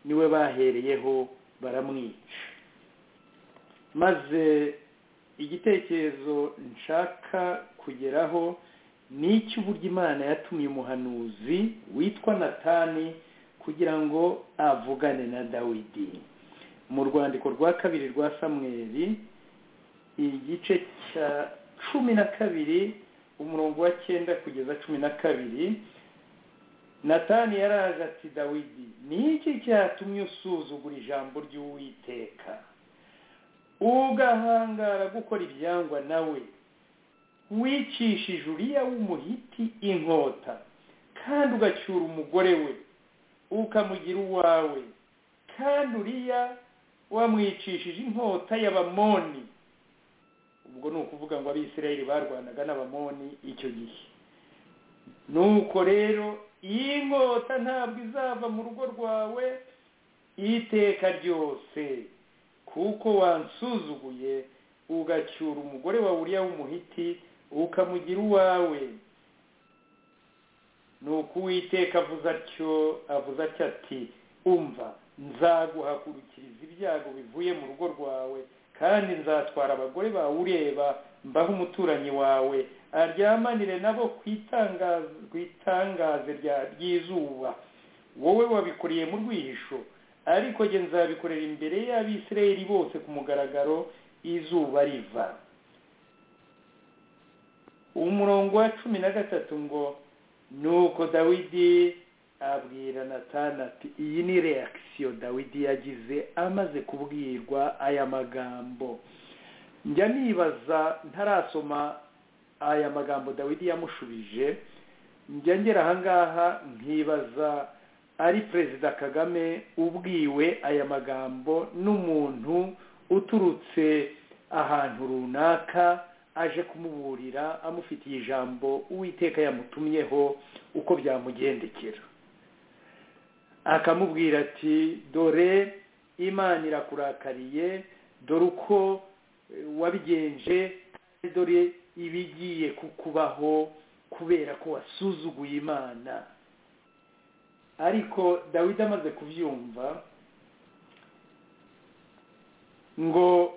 niwe bahereyeho baramwica maze igitekerezo nshaka kugeraho ni icy'uburyo imana yatumye umuhanuzi witwa natani kugira ngo avugane na dawidi mu rwandiko rwa kabiri rwa samweri igice cya cumi na kabiri umurongo wa cyenda kugeza cumi na kabiri natani yaraje ati dawidi ni iki cyatumye usuzugura ijambo ry'uwiteka ugahangara gukora ibyangwa nawe wicishije uriya w'umuhiti inkota kandi ugacyura umugore we ukamugira uwawe kandi uriya wamwicishije inkota y'abamoni ubwo ni ukuvuga ngo abisirayeli barwanaga n'abamoni icyo gihe nuko rero iyi nkota ntabwo izava mu rugo rwawe iteka ryose kuko wansuzuguye ugacyura umugore wawe uriya w'umuhiti ukamugira uwawe ni uko uwiteka avuze atyo avuze atyo ati umva nzaguhagurukiriza ibyago bivuye mu rugo rwawe kandi nzatwara abagore bawe ureba mbaho umuturanyi wawe aryamanire nabo ku itangaze ry'izuba wowe wabikoreye mu rwihisho ariko njye nzabikorera imbere y'abisirayeli bose ku mugaragaro izuba riva umurongo wa cumi na gatatu ngo ni uko dawidi abwira natana ati iyi ni reakisiyo dawidi yagize amaze kubwirwa aya magambo njya nibaza ntarasoma aya magambo dawidi yamushubije njya ngera ahangaha nkibaza ari perezida kagame ubwiwe aya magambo n'umuntu uturutse ahantu runaka aje kumuburira amufitiye ijambo uwiteka yamutumyeho uko byamugendekera akamubwira ati dore imana irakurakariye dore uko wabigenje dore ibigiye kukubaho kubera ko wasuzuguye imana ariko dawidi amaze kubyumva ngo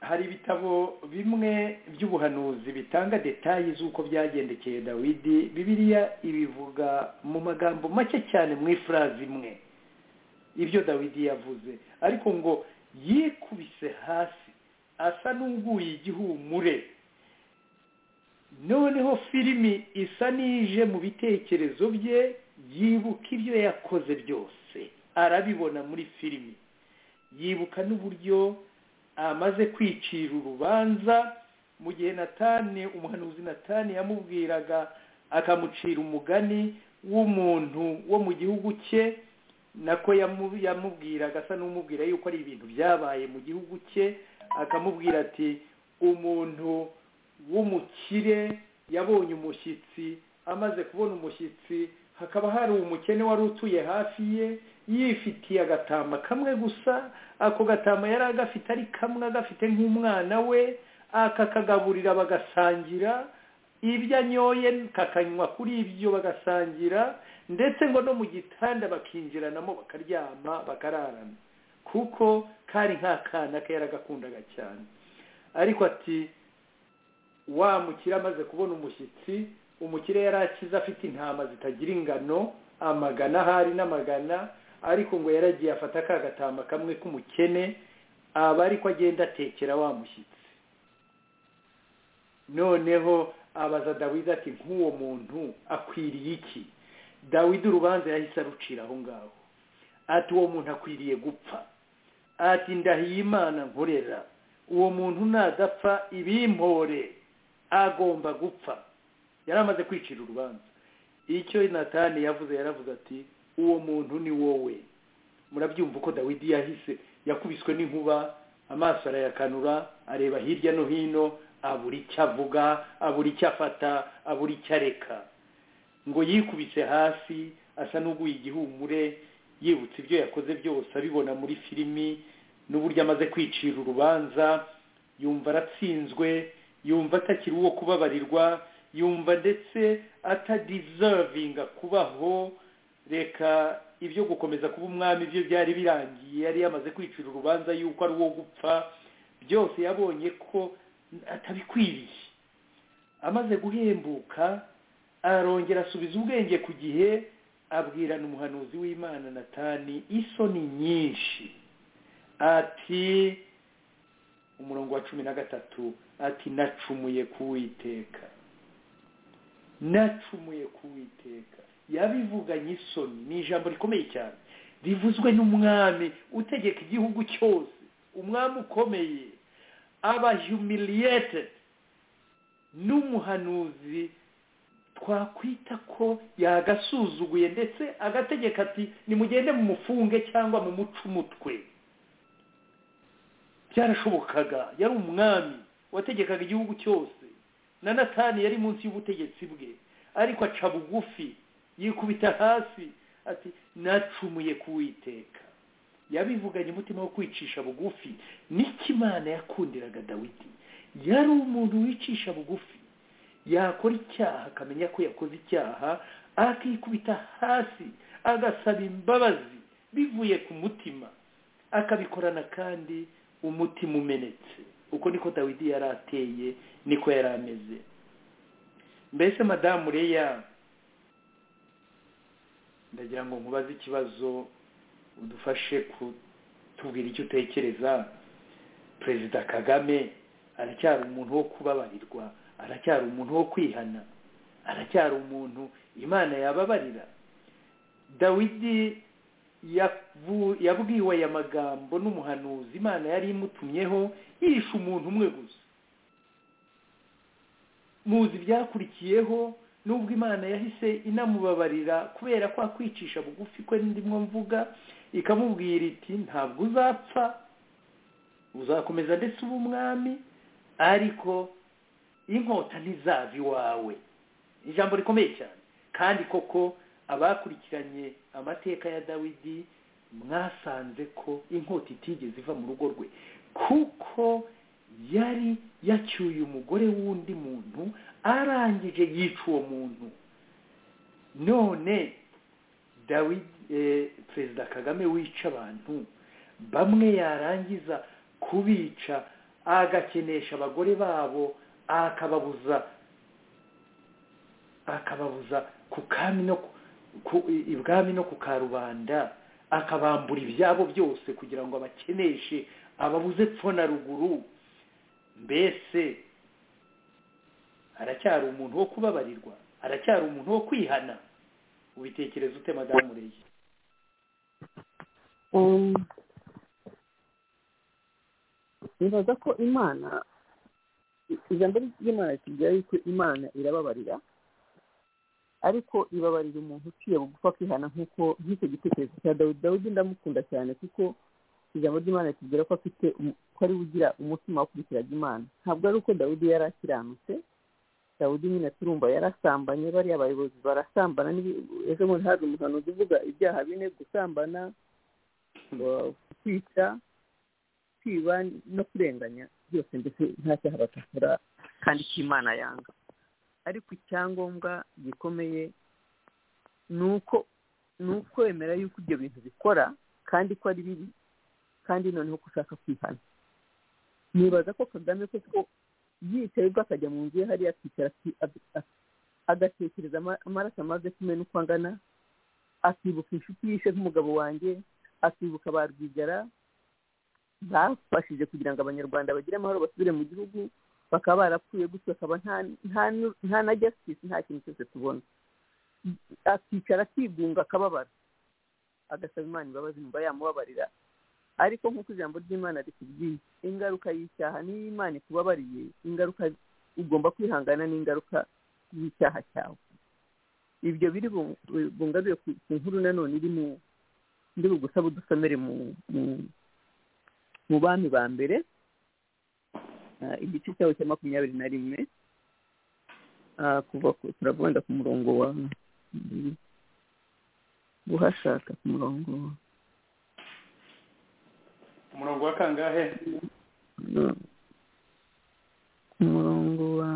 hari ibitabo bimwe by'ubuhanuzi bitanga detayi z'uko byagendekeye dawidi bibiriya ibivuga mu magambo make cyane mu ifurazi imwe ibyo dawidi yavuze ariko ngo yikubise hasi asa n'uguye igihumure noneho filimi isa n'ije mu bitekerezo bye yibuka ibyo yakoze byose arabibona muri filimi yibuka n'uburyo amaze kwicira urubanza mu gihe natane umuhanuzi natane yamubwiraga akamucira umugani w'umuntu wo mu gihugu cye nako yamubwiraga asa n'umubwira yuko ari ibintu byabaye mu gihugu cye akamubwira ati umuntu w'umukire yabonye umushyitsi amaze kubona umushyitsi hakaba hari umukene wari utuye hafi ye yifitiye agatama kamwe gusa ako gatama yari agafite ari kamwe agafite nk'umwana we akakagaburira bagasangira ibyo anyoye kakanywa kuri ibyo bagasangira ndetse ngo no mu gitanda bakinjiranamo bakaryama bakararana kuko kari nk'akana ke yaragakundaga cyane ariko ati wa mukire amaze kubona umushyitsi umukire yari akize afite intama zitagira ingano amagana ahari n'amagana ariko ngo yaragiye afata ka gatama kamwe k'umukene aba ariko agenda atekera wa mushyitsi noneho abaza dawidi ati nk'uwo muntu akwiriye iki dawidi urubanza yahise arucira aho ngaho ati uwo muntu akwiriye gupfa ati ndahiye imana nkorera uwo muntu nadapfa ibimpore agomba gupfa yari amaze kwicira urubanza icyo natani yavuze yaravuze ati uwo muntu ni wowe murabyumva uko dawidi yahise yakubiswe n'inkuba amaso arayakanura areba hirya no hino abura icyo avuga abura icyo afata abura icyo areka ngo yikubise hasi asa n'uguye igihumure yibutse ibyo yakoze byose abibona muri filimi n'uburyo amaze kwicira urubanza yumva aratsinzwe yumva atakiri uwo kubabarirwa yumva ndetse atadizavinga kubaho reka ibyo gukomeza kuba umwami byo byari birangiye yari yamaze kwicira urubanza yuko ari uwo gupfa byose yabonye ko atabikwiriye amaze guhembuka arongera asubiza ubwenge ku gihe abwirana umuhanuzi w'imana natani isoni nyinshi ati umurongo wa cumi na gatatu ati nacumuye kuwiteka nacumuye kuwiteka yabivuganye isoni ni ijambo rikomeye cyane rivuzwe n'umwami utegeka igihugu cyose umwami ukomeye aba humiliyete n'umuhanuzi twakwita ko yagasuzuguye ndetse agategeka ati nimugende mu mufunge cyangwa mu muco umutwe byarashobokaga yari umwami wategekaga igihugu cyose na natani yari munsi y'ubutegetsi bwe ariko aca bugufi yikubita hasi ati nacumuye kuwiteka yabivuganye umutima wo kwicisha bugufi n'ikimana yakundiraga dawidi yari umuntu wicisha bugufi yakora icyaha akamenya ko yakoze icyaha akikubita hasi agasaba imbabazi bivuye ku mutima akabikorana kandi umutima umenetse uko niko dawidi yari ateye niko yari ameze mbese madamu reya ndagira ngo nkubaze ikibazo udufashe kutubwira icyo utekereza perezida kagame aracyari umuntu wo kubabarirwa aracyari umuntu wo kwihana aracyari umuntu imana yababarira dawidi yabwiwe aya magambo n'umuhanuzi imana yari imutumyeho yishe umuntu umwe gusa muzi ibyakurikiyeho nubwo imana yahise inamubabarira kubera ko akwicisha bugufi kwe ndimwo mvuga ikamubwira iti ntabwo uzapfa uzakomeza ndetse uba umwami ariko inkota ntizava iwawe ijambo rikomeye cyane kandi koko abakurikiranye amateka ya dawidi mwasanze ko inkota itigeze iva mu rugo rwe kuko yari yacyuye umugore w'undi muntu arangije yica uwo muntu none perezida kagame wica abantu bamwe yarangiza kubica agakenesha abagore babo akababuza akababuza ku kami no ibwami no ku karubanda akabambura ibyabo byose kugira ngo abakeneshe ababuze pfo na ruguru mbese aracyari umuntu wo kubabarirwa aracyari umuntu wo kwihana ubitekereza ute madamu reye nibaza ko imana ijambo ry'imana ritubwira yuko imana irababarira ariko ibabarira umuntu uciye bugufi akihana nk'uko nk'icyo gitekerezo cya dawidi dawidi ndamukunda cyane kuko ijambo ry'imana ritubwira ko afite ko ari ugira umutima ukurikiraga imana ntabwo ari uko dawidi yari akiranutse dawudi nyine turumva yarasambanye bariya bayobozi barasambana ejo bundi haje umuhanuzi uvuga ibyaha bine gusambana kwica kwiba no kurenganya byose ndetse nta cyaha batakora kandi cy'imana yanga ariko icyangombwa gikomeye ni uko ni ukwemera yuko ibyo bintu bikora kandi ko ari bibi kandi noneho ko ushaka kwihana nibaza ko kagame kuko yicaye ubwo akajya mu nzu ye hariya akicara agatekereza amaraso amaze kumena uko angana akibuka inshuti yishe nk'umugabo wanjye akibuka ba rwigara bafashije kugira ngo abanyarwanda bagire amahoro basubire mu gihugu bakaba barapfuye gutyo akaba nta na jasitisi nta kintu cyose tubona akicara akigunga akababara agasaba imana imbabazi mba yamubabarira ariko nk'uko ijambo ry'imana rikubwiye ingaruka y'icyaha niyo imana ikubabariye ingaruka ugomba kwihangana n'ingaruka y'icyaha cyawe ibyo biri bungaruye ku nkuru nanone iri mu ndi bugusaba udusomere mu bami ba mbere igice cyawe cya makumyabiri na rimwe kuva turavunda ku murongo wa guhashaka ku murongo wa umurongo wa kangahe ku murongo wa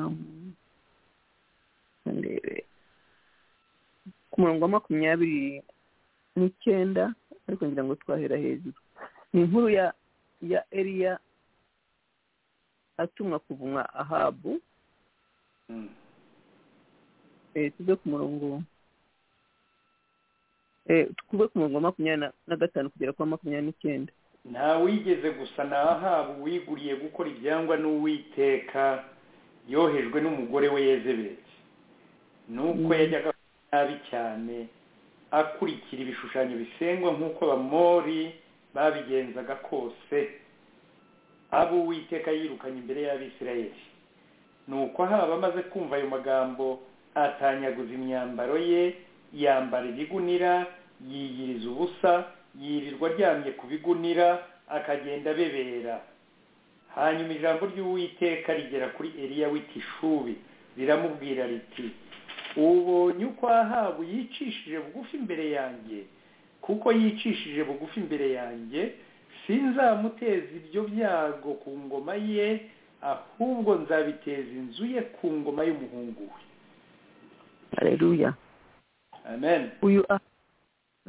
ku murongo wa makumyabiri n'icyenda ariko ngira ngo twahera hejuru ni inkuru ya ya eriya atumwa kuvumwa ahabu tuve ku murongo tuve ku murongo wa makumyabiri na gatanu kugera kwa makumyabiri n'icyenda ntawigeze gusa nahaba uwiguriye gukora ibyangwa n'uwiteka yohejwe n'umugore we yezebetse nuko yajyaga nabi cyane akurikira ibishushanyo bisengwa nk'uko abamori babigenzaga kose abo uwiteka yirukanye imbere y'abisirayeli nuko ahaba amaze kumva ayo magambo atanyaguza imyambaro ye yambara ibigunira yiyiriza ubusa yirirwa aryamye ku bigunira akagenda abebera hanyuma ijambo ry'uwiteka rigera kuri eriya w'itishubi riramubwira riti ubonye uko ahabu yicishije bugufi imbere yanjye kuko yicishije bugufi imbere yanjye sinzamuteza ibyo byago ku ngoma ye ahubwo nzabiteza inzu ye ku ngoma y'umuhungu we hareruya amen uyu ah-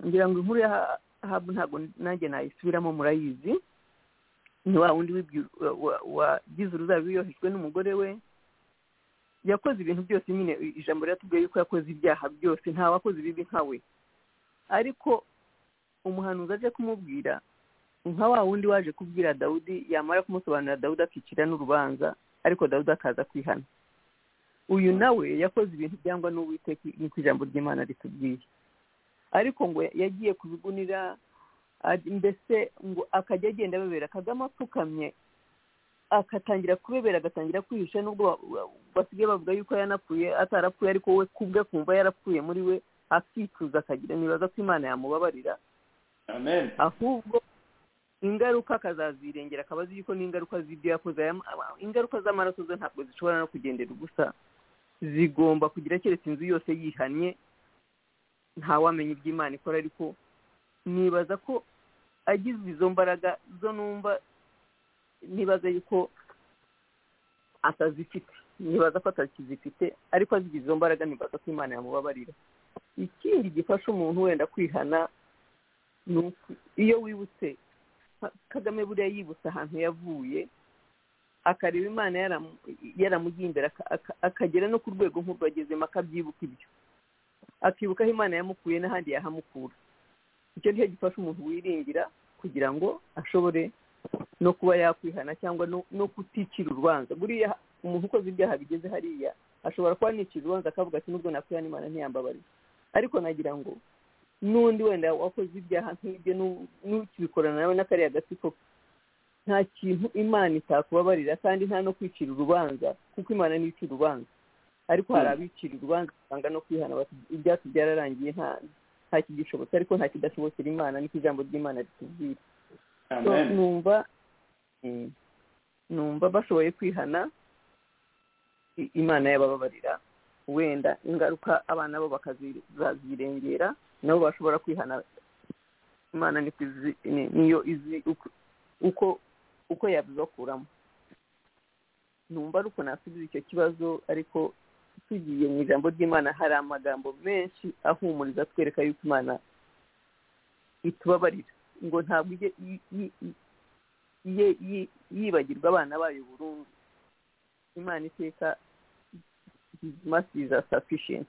ngira ngo inkuru yahabu ntabwo nanjye nayisubiramo murayizi ni wa wundi wibyu- wa- wa- wagize uruzabibu yohejwe n'umugore we yakoze ibintu byose nyine i- ijambo riratubwiye yuko yakoze ibyaha byose nta wakoze ibibi nka we ariko umuhanuzi aje kumubwira nka wa wundi waje kubwira dawudi yamara kumusobanurira dawudi akicira n'urubanza ariko dawudi akaza kwihana uyu nawe yakoze ibintu byangwa n'uwiteka niko ijambo ry'imana ritubwiye ariko ngo yagiye kubigunira aj- mbese ngo akajya agenda abebera kagame apfukamye agatangira kubebera agatangira kwihisha nubwo ba- ba- basigaye bavuga yuko yanapfuye atarapfuye ariko we kubwe kumva yarapfuye muri we akicuza akagira nibaza ko imana yamubabarira amen ahubwo ingaruka akazazirengera akaba azi yuko n'ingaruka z'ibyo yakoze Aya- ama- ingaruka z'amaraso ze ntabwo zishobora no kugendera ubusa zigomba kugira keretse inzu yose yihannye ntawamenya ibyo imana ikora ariko nibaza ko agize izo mbaraga zo numva nibaza yuko atazifite nibaza ko atakizifite ariko azigize izo mbaraga nibaza ko imana yamubabarira ikindi gifasha umuntu wenda kwihana ni uku- iyo wibutse Ka- kagame buriya yibutse ahantu yavuye akareba imana yaramu- yaramugiye imbere aka- aka- akagera no ku rwego nk'urwo agezemo akabyibuka ibyo akibuka aho imana yamukuye n'ahandi yahamukura icyo ni cyo gifasha umuntu wiringira kugira ngo ashobore no kuba yakwihana cyangwa no, no kuticira urubanza buriya umuntu ukoze ibyaha bigeze hariya ashobora kuba anicira urubanza akavuga ati nubwo nakwihana imana ntiyambabarira ariko nagira ngo n'undi wenda wakoze ibyaha nk'ibyo nu- n'ukibikorana nawe n'akariya gatsiko nta kintu imana itakubabarira kandi nta no kwicira urubanza kuko imana niyo icira urubanza ariko hari abicira urubanza usanga no kwihana bati ibyacu byararangiye nta nta kigishobotse ariko nta kidashobokera imana niko ijambo ry'imana ritubwira So, amen numva mm, numva bashoboye kwihana i- imana yabababarira wenda ingaruka abana bo bakazirengera nabo bashobora kwihana imana niko izi- ni- niyo izi uko- uko uko yabibakuramo numva ari uko nasubiza icyo kibazo ariko tugiye mu ijambo ry'imana hari amagambo menshi ahumuriza atwereka yuko imana itubabarira ngo ntabwo ijye yi- yi- yi- ye- yi- yibagirwa abana bayo burundu imana iteka masiza safishenti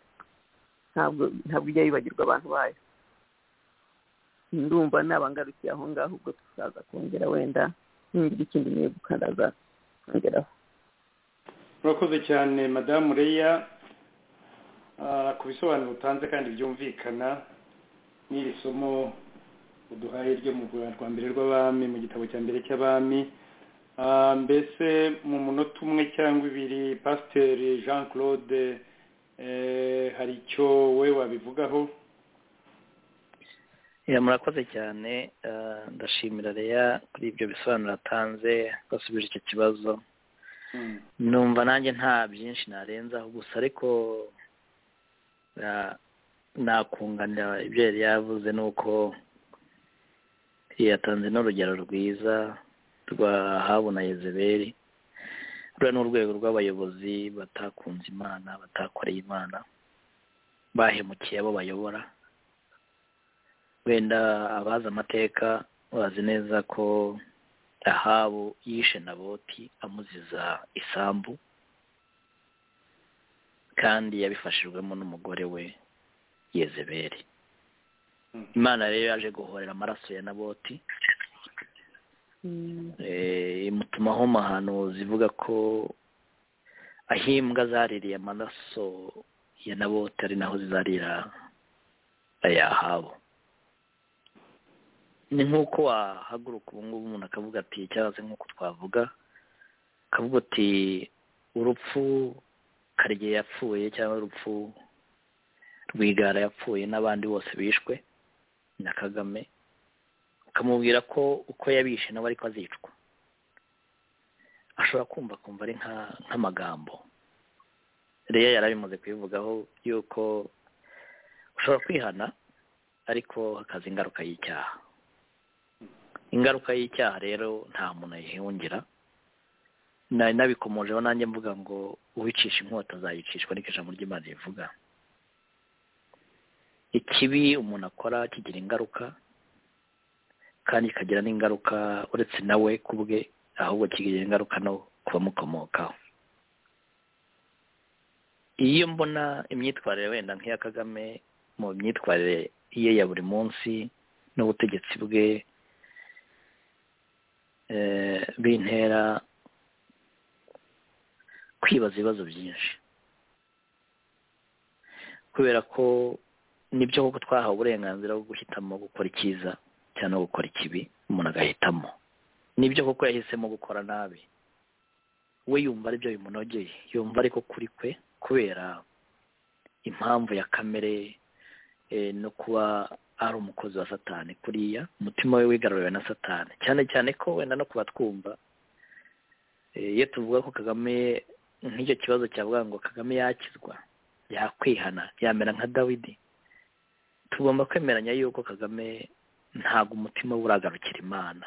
ntabwo ntabwo ijya yibagirwa abantu bayo ndumva nabangarukiye aho ngaho ubwo tuzaza kongera wenda ningira ikindi niyo gukaraza kongeraho murakoze cyane madamu reya ah, ku bisobanuro utanze kandi byumvikana n'iri somo uduhaye ryo mu rwa- rwa mbere rw'abami mu gitabo cya mbere cy'abami Ah, mbese mu munota umwe cyangwa ibiri pasiteri jean claude eh, hari icyo we wabivugaho Ya, murakoze cyane eh, ndashimira Leya kuri ibyo bisobanuro atanze basubije icyo kibazo Mm. numva nanjye nta byinshi narenzaho gusa ariko na- nakunganira ibyo yari yavuze ni uko yatanze n'urugero rwiza rwa habu na yezebeli ruriya ni urwego rw'abayobozi batakunze imana batakoreye imana bahemukiye abo bayobora wenda abazi amateka bazi neza ko ahabu yishe naboti amuziza isambu kandi yabifashijwemo n'umugore we yezebeli Mm. imana rero yaje guhorera amaraso ya naboti imutumaho amahano zivuga ko aho imbwa zaririye amaraso ya nabote ari naho zizarira ayahabo ni nk'uko wahaguruka ubu ngubu umuntu akavuga ati cyangwa se nk'uko twavuga akavuga ati urupfu karigiye yapfuye cyangwa urupfu rwigara yapfuye n'abandi bose bishwe na kagame ukamubwira ko uko yabishe nawe ariko azicwa ashobora kumva kumva ari nk'amagambo reya yari abimaze kubivugaho yuko ushobora kwihana ariko hakaza ingaruka y'icyaha ingaruka y'icyaha rero nta muntu ayihungira nabikomojeho nanjye mvuga ngo uwicisha inkota azayicishwa ariko ijambo ry'imana rivuga ikibi umuntu akora kigira ingaruka kandi kikagira n'ingaruka uretse nawe ku bwe ahubwo kigira ingaruka no ku bamukomokaho iyo mbona imyitwarire wenda nk'iya kagame mu myitwarire ye ya buri munsi n'ubutegetsi bwe bintera kwibaza ibibazo byinshi kubera ko nibyo koko twahawe uburenganzira bwo guhitamo gukora icyiza cyangwa no gukora ikibi umuntu agahitamo nibyo koko yahisemo gukora nabi we yumva aribyo bimunogeye yumva ariko kuri kwe kubera impamvu ya kamere no kuba ari umukozi wa satani kuriya umutima we wigaruriwe na satani cyane cyane ko wenda no kuba twumva iyo tuvuga ko kagame nk'icyo kibazo cyavuga ngo kagame yakizwa yakwihana yamera nka dawidi tugomba kwemeranya yuko kagame ntabwo umutima we uragarukira imana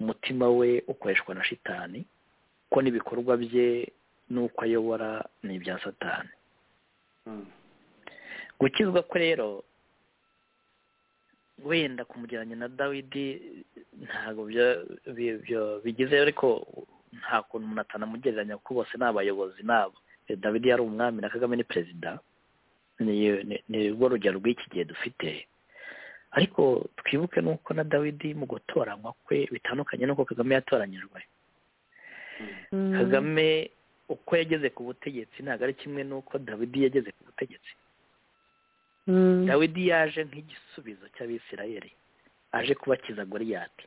umutima we ukoreshwa na shitani ko n'ibikorwa bye n'uko ayobora ni ibya satani gukizwa ko rero wenda kumugeranya na dawidi ntabwo bigize ariko nta kuntu umuntu atanamugereranya kuko bose ni abayobozi nabo dawidi yari umwami na kagame ni perezida ni rwo rugero rw'iki gihe dufite ariko twibuke nuko na dawidi mu gutoranywa kwe bitandukanye n'uko kagame yatoranyijwe kagame uko yageze ku butegetsi ntabwo ari kimwe n'uko dawidi yageze ku butegetsi dawidi yaje nk'igisubizo cy'abisirayeli aje kubakiza goriyati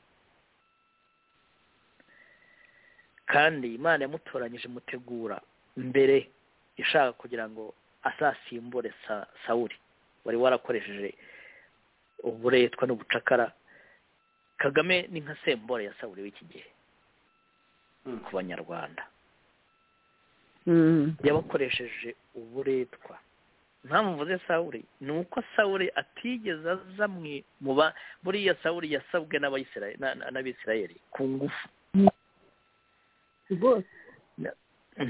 kandi imana yamutoranyije mutegura mbere ishaka kugira ngo asasimbure sawuri wari warakoresheje uburetwa n'ubucakara kagame ni nka sembore ya sawuri w'iki gihe ku banyarwanda yabakoresheje uburetwa mpamvu mvuze sawuri ni uko sawuri atigeze aza muba buriya sawuri yasabwe n'abisirayeri ku ngufu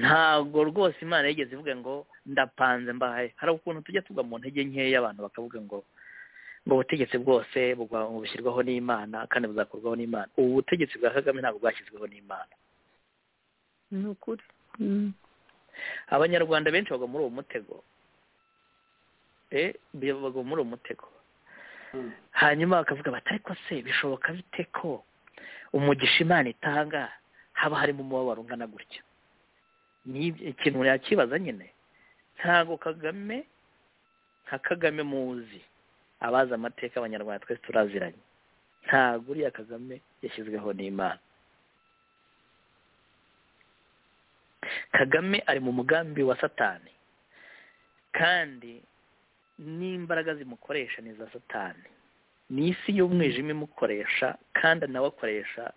ntabwo rwose imana yigeze ivuga ngo ndapanze mbahaye hari ukuntu tujya tugwa mu ntege nkeya abantu bakavuga ngo ngo ubutegetsi bwose bushyirwaho n'imana kandi buzakorwaho n'imana ubu butegetsi bwa kagame ntabwo bwashyizweho n'imana ni ukuri abanyarwanda benshi bagwa muri uwo mutego bagwa muri uwo mutego hanyuma bakavuga bati ariko se bishoboka bite ko umugisha imana itanga haba harimo umubabaro ungana gutya ni ikintu yakibaza nyine ntabwo kagame nka kagame muzi abazi amateka abanyarwanda twese turaziranye ntabwo uriya kagame yashyizweho n'imana kagame ari mu mugambi wa satani kandi n'imbaraga zimukoresha ni iza satani ni isi y'umwijima imukoresha kandi nawe akoresha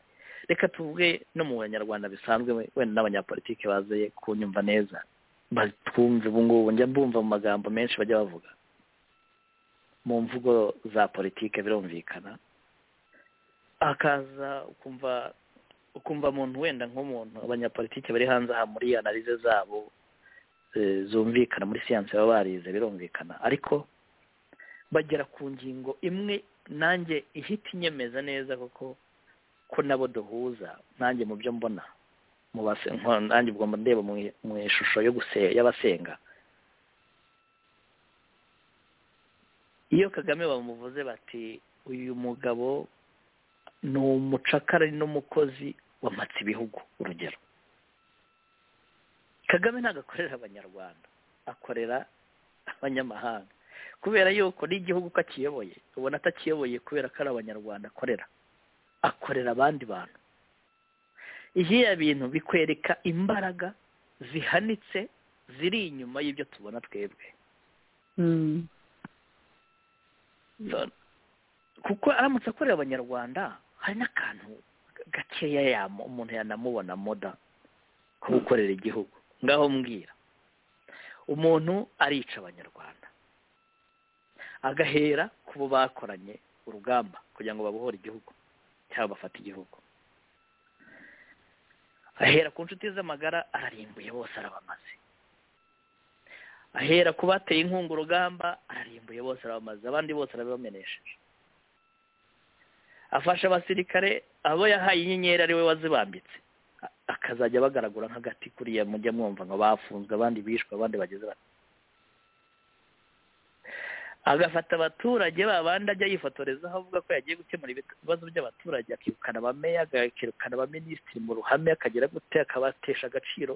reka tuvuge no mu banyarwanda bisanzwe wenda n'abanyapolitiki bazeye kunyumva neza batwumve ubu ngubu njya mbumva mu magambo menshi bajya bavuga mu mvugo za politike birumvikana akaza ukumva ukumva umuntu wenda nk'umuntu abanyapolitike bari hanze aha muri analize zabo zumvikana muri siyansi baba barize birumvikana ariko bagera ku ngingo imwe nanjye ihita inyemeza neza kuko ko nabo duhuza nanjye mu byo mbona nanjye ubwo ndeba mu ishusho y'abasenga iyo kagame bamuvuze bati uyu mugabo ni umucakara n'umukozi wamatse ibihugu urugero kagame ntabwo akorera abanyarwanda akorera abanyamahanga kubera yuko n'igihugu ko akiyoboye ubona atakiyoboye kubera ko ari abanyarwanda akorera akorera abandi bantu iby'iya bintu bikwereka imbaraga zihanitse ziri inyuma y'ibyo tubona twebwe kuko aramutse akorera abanyarwanda hari n'akantu gakeya umuntu yanamubona moda ko gukorera igihugu ngaho mbwira umuntu arica abanyarwanda agahera ku bo bakoranye urugamba kugira ngo babohore igihugu cyangwa bafate igihugu ahera ku nshuti z'amagara ararimbuye bose arabamaze ahera ku bateye inkunga urugamba ararimbuye bose arabamaze abandi bose arabibamenesheje afasha abasirikare abo yahaye inyenyeri ari we wazibambitse akazajya bagaragura nk'agati kuriya mujya mwumva ngo bafunzwe abandi bishwe abandi bageze bati agafata abaturage ba bandi ajya yifotorezaho avuga ko yagiye gukemura ibibazo by'abaturage akirukana abameya akirukana abaminisitiri mu ruhame akagira gute akabatesha agaciro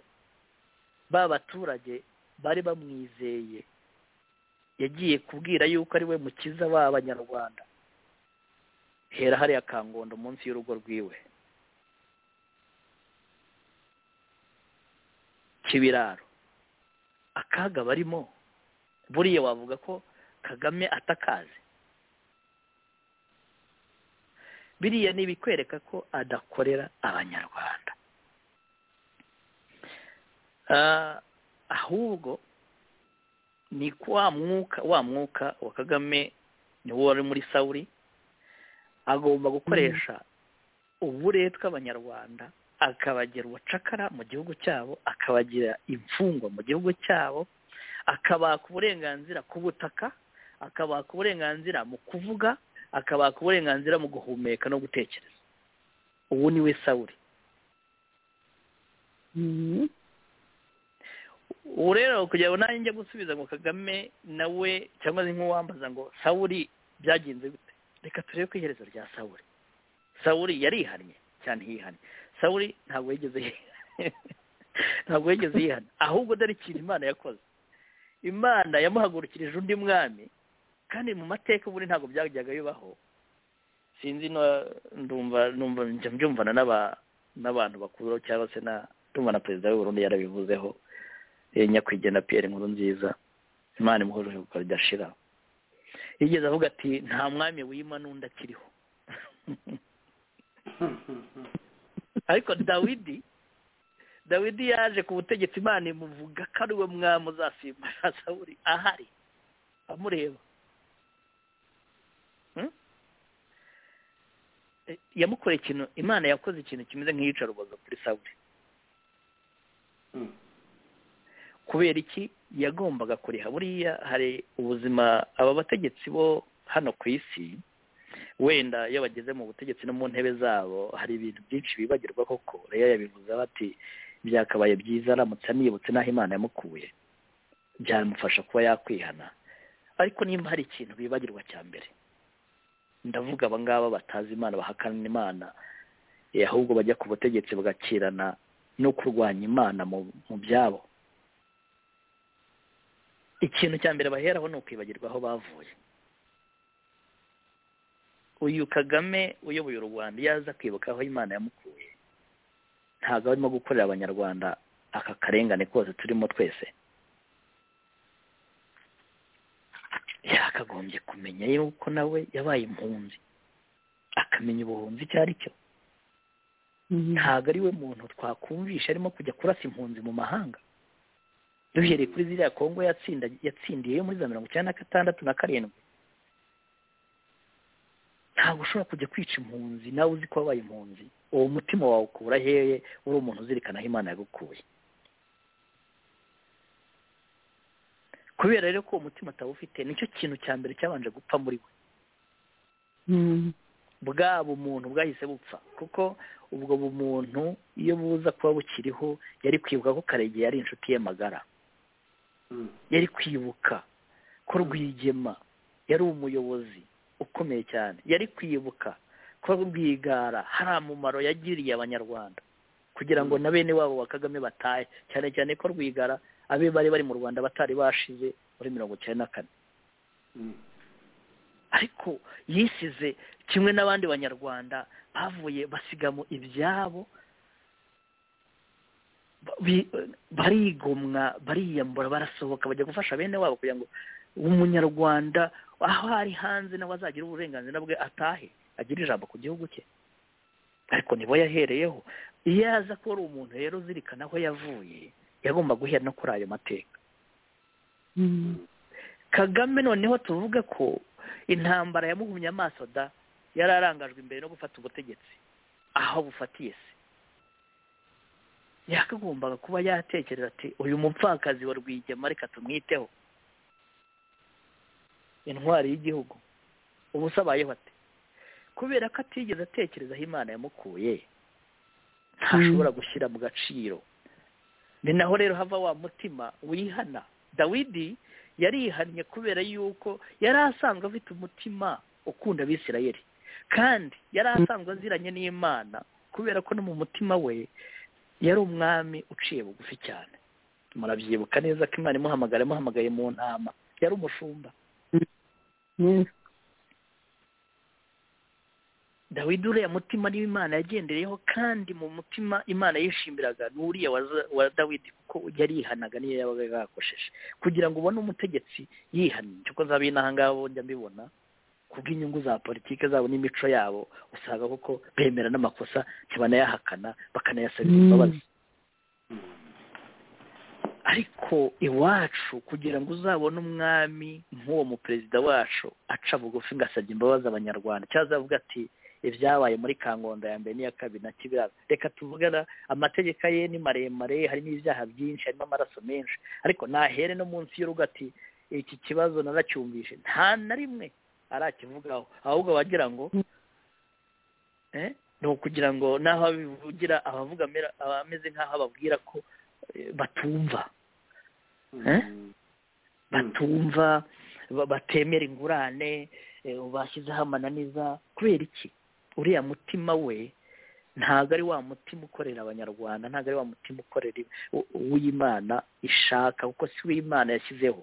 ba baturage bari bamwizeye yagiye kubwira yuko ari we mukiza b'abanyarwanda hera hariya kangondo munsi y'urugo rwiwe kibiraro akaga barimo buriya wavuga ko kagame atakaze biriya ni ibikwereka ko adakorera abanyarwanda ahubwo ni wa mwuka wa mwuka wa kagame ni wo wari muri sawuri agomba gukoresha uburetwa abanyarwanda akabagira ubucakara mu gihugu cyabo akabagira imfungwa mu gihugu cyabo akabaka uburenganzira ku butaka akabaka uburenganzira mu kuvuga akabaka uburenganzira mu guhumeka no gutekereza ubu ni we sawuri ubu rero kugira ngo nanjye njya gusubiza ngo kagame nawe cyangwa se nk'uwambaza ngo sawuri byagenze gute reka turebe ko iherezo rya sawuri sawuri yarihannye cyane hihannye sawuri ntabwo yigeze ntabwo yigeze yihana ahubwo dore ikintu imana yakoze imana yamuhagurukirije undi mwami kandi mu mateka ubundi ntabwo byajyaga bibaho sinzi ndumva mbyumvana n'abantu bakuru cyangwa se ndumva na perezida w'uburundi yarabivuzeho nyakwigendera piyeri nkuru nziza imana imuhuje kuko ridashira yigeze avuga ati nta mwami wima n'undi akiriho ariko dawidi dawidi yaje ku butegetsi imana imuvuga ko ari we mwami uzasimbura sawuri ahari amureba yamukoreye ikintu imana yakoze ikintu kimeze nk'iyicarubozo kuri sawuri kubera iki yagombaga kuriha buriya hari ubuzima aba bategetsi bo hano ku isi wenda iyo bageze mu butegetsi no mu ntebe zabo hari ibintu byinshi bibagirwa koko rero yabivuze bati byakabaye byiza aramutse anibutse n'aho imana yamukuye byamufasha kuba yakwihana ariko nimba hari ikintu bibagirwa cya mbere ndavuga abangaba batazi imana bahakana imana ahubwo bajya ku butegetsi bagakirana no kurwanya imana mu byabo ikintu cya mbere baheraho ni ukwibagirwa aho bavuye uyu kagame uyoboye u rwanda iyo aza kwibuka aho imana yamukuye ntabwo arimo gukorera abanyarwanda aka karengane kose turimo twese yakagombye kumenya yuko nawe yabaye impunzi akamenya ubuhunzi icyo ari cyo ntabwo ari we muntu twakumvisha arimo kujya kurasa impunzi mu mahanga duhereye kuri ziriya kongo yatsindiye muri za mirongo icyenda na gatandatu na karindwi ntabwo ushobora kujya kwica impunzi nawe uzi ko wabaye impunzi uwo mutima wawe ukura hehe uri umuntu uzirikana aho imana yagukuye kubera rero ko uwo mutima atawufite nicyo kintu cya mbere cyabanje gupfa muri we bwa bumuntu bwahise bupfa kuko ubwo bumuntu iyo buza kuba bukiriho yari kwibuka ko karegeya yari inshuti ye magara yari kwibuka ko rwigema yari umuyobozi ukomeye cyane yari kwibuka ko ko rwigara hari umumaro yagiriye abanyarwanda kugira ngo na bene wabo wa kagame batahe cyane cyane ko rwigara abe bari bari mu rwanda batari bashize muri mirongo icyenda na kane ariko yisize kimwe n'abandi banyarwanda bavuye basigamo ibyabo barigomwa bariyambura barasohoka bajya gufasha bene wabo kugira ngo umunyarwanda aho ari hanze nawe azagira uburenganzira bwe atahe agira ijambo ku gihugu cye ariko nibo yahereyeho iyo aza ko ari umuntu rero uzirikana aho yavuye yagomba guhera no kuri ayo mateka kagame noneho tuvuga ko intambara yamuhumye amaso da yari arangajwe imbere no gufata ubutegetsi aho bufatiye se yakagombaga kuba yatekereza ati uyu mupfakazi wa rwigema reka tumwiteho intwari y'igihugu ubu se abayeho ate kubera ko atigeze atekerezaho imana yamukuye ntashobora gushyira mu gaciro ni naho rero hava wa mutima wihana dawidi yarihannye kubera yuko yari asanzwe afite umutima ukunda abisirayeli kandi yari asanzwe aziranye n'imana kubera ko no mu mutima we yari umwami uciye bugufi cyane murabyibuka neza ko imana imuhamagara imuhamagaye mu ntama yari umushumba dawidi uriya mutima niwo imana yagendereyeho kandi mu mutima imana yishimiraga n'uriya wa dawidi kuko yarihanaga niyo yabaga yakosheje kugira ngo ubone umutegetsi yihannye kuko zabi n'ahangaha njya mbibona kubw'inyungu za politiki zabo n'imico yabo usanga kuko bemera n'amakosa ntibanayahakana bakanayasabira imbabazi ariko iwacu kugira ngo uzabone umwami nk'uwo muperezida wacu aca bugufi ngo asabye imbabazi abanyarwanda cyangwa azavuga ati ibyabaye muri kangondo ya mbere n'iya kabiri na kibiraro reka tuvugana amategeko ye ni maremare harimo ibyaha byinshi harimo amaraso menshi ariko nahere no munsi y'urugo ati iki kibazo naracyumvishe nta na rimwe arakivugaho ahubwo bagira ngo ni ukugira ngo n'aho abivugira abavuga abameze nk'aho ababwira ko batumva batumva batemera ingurane bashyizeho amananiza kubera iki uriya mutima we ntabwo ari wa mutima ukorera abanyarwanda ntabwo ari wa mutima ukorera uw'imana ishaka kuko si uw'imana yashyizeho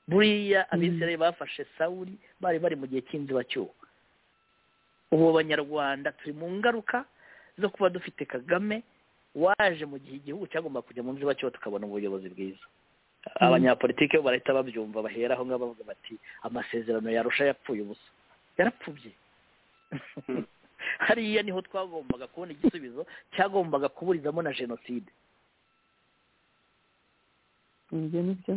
buriya abizere bafashe sawuri bari bari mu gihe cy'inzibacyuho ubu abanyarwanda turi mu ngaruka zo kuba dufite kagame waje mu gihe igihugu cyagomba kujya mu nzibacyuho tukabona ubuyobozi bwiza abanyapolitiki bo barahita babyumva baheraho ngaho bavuga bati amasezerano yarusha yapfuye ubusa yarapfubye hariya niho twagombaga kubona igisubizo cyagombaga kuburizamo na jenoside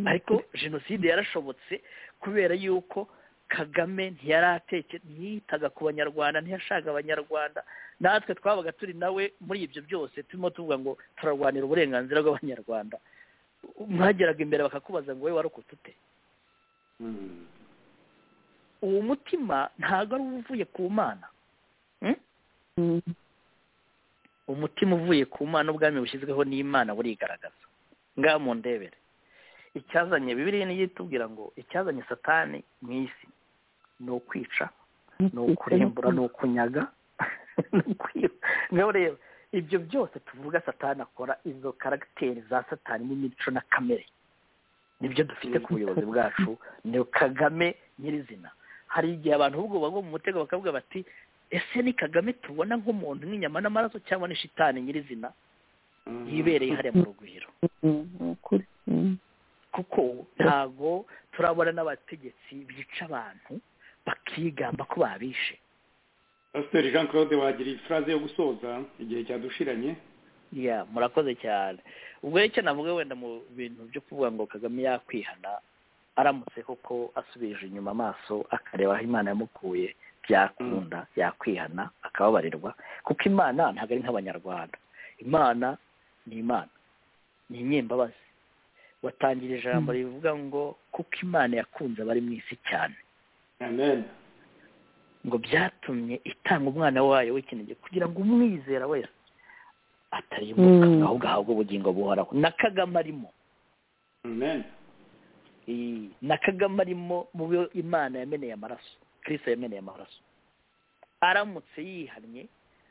ariko jenoside yarashobotse kubera yuko kagame ntiyari ntiyitaga ku banyarwanda ntiyashaka abanyarwanda natwe twabaga turi nawe muri ibyo byose turimo tuvuga ngo turarwanira uburenganzira bw'abanyarwanda mwageraga imbere bakakubaza ngo wowe warokotse ute uwo mutima ntabwo ari uvuye ku mana umutima uvuye ku mana ubwami bushyizweho n'imana burigaragaza ngaha mu ndebere icyazanye bibiriya niyo itubwira ngo icyazanye satani mu isi ni ukwica ni ukurembura ni ukunyaga ngaho rero ibyo byose tuvuga satani akora izo karagiteri za satani n'imico na kamere nibyo dufite ku buyobozi bwacu ni kagame nyirizina hari igihe abantu ubwo bagwa mu mutego bakavuga bati ese ni kagame tubona nk'umuntu nk'inyama n'amaraso cyangwa ni shitani nyirizina yibereye hariya mu rugwiro kuko ntabwo turabona n'abategetsi bica abantu bakigamba ko babishe pasiteri jean claude wagira ifuraze yo gusoza igihe cyadushiranye ya murakoze cyane ubwo icyo navuga wenda mu bintu byo kuvuga ngo kagame yakwihana aramutse koko asubije inyuma amaso akareba aho imana yamukuye byakunda yakwihana akababarirwa kuko imana ntabwo ari nk'abanyarwanda imana ni imana ni inyembabazi watangira ijambo rivuga ngo kuko imana yakunze abari mu isi cyane ngo byatumye itanga umwana wayo w'ikinege kugira ngo umwizera wese atarimuka ahubwo ahabwe ubugingo buhoraho na kagame arimo na kagame arimo mu byo imana yameneye amaraso kirisa yameneye amaraso aramutse yihannye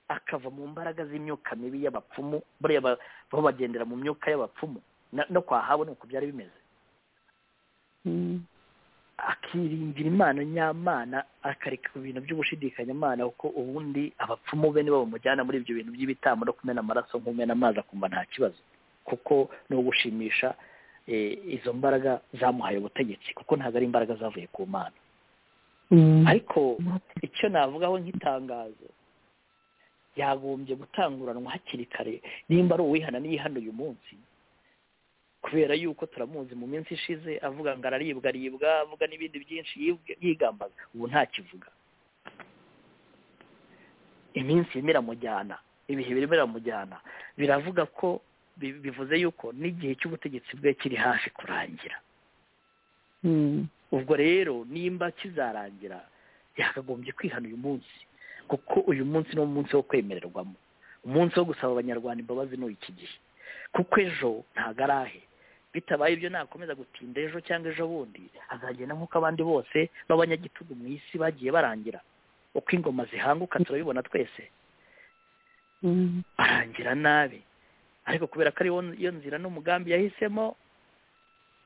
akava mu mbaraga z'imyuka mibi y'abapfumu buriya bo bagendera mu myuka y'abapfumu no kwa habo ni uko byari bimeze akiringira imana nyamana akareka ku bintu by'ubushidikanyamana kuko ubundi abapfumu be nibo bamujyana muri ibyo bintu by'ibitambo no kumena amaraso nk'umena amazi akumva nta kibazo kuko ni ugushimisha izo mbaraga zamuhaye ubutegetsi kuko ntabwo ari imbaraga zavuye ku mana ariko icyo navugaho nk'itangazo yagombye gutanguranwa hakiri kare nimba ari uwihana n'iyihano uyu munsi kubera yuko turamuzi mu minsi ishize avuga ngo araribwa aribwa avuga n'ibindi byinshi yigambaga ubu ntakivuga iminsi irimo iramujyana ibihe birimo iramujyana biravuga ko bivuze yuko n'igihe cy'ubutegetsi bwe kiri hafi kurangira ubwo rero nimba kizarangira yakagombye kwihana uyu munsi kuko uyu munsi ni umunsi wo kwemererwamo umunsi wo gusaba abanyarwanda imbabazi ni iki gihe kuko ejo ntabwo arahe bitabaye ibyo nakomeza gutinda ejo cyangwa ejo bundi azagenda nk'uko abandi bose b'abanyagitugu mu isi bagiye barangira uko ingoma zihanguka turabibona twese arangira nabi ariko kubera ko ari iyo nzira n'umugambi yahisemo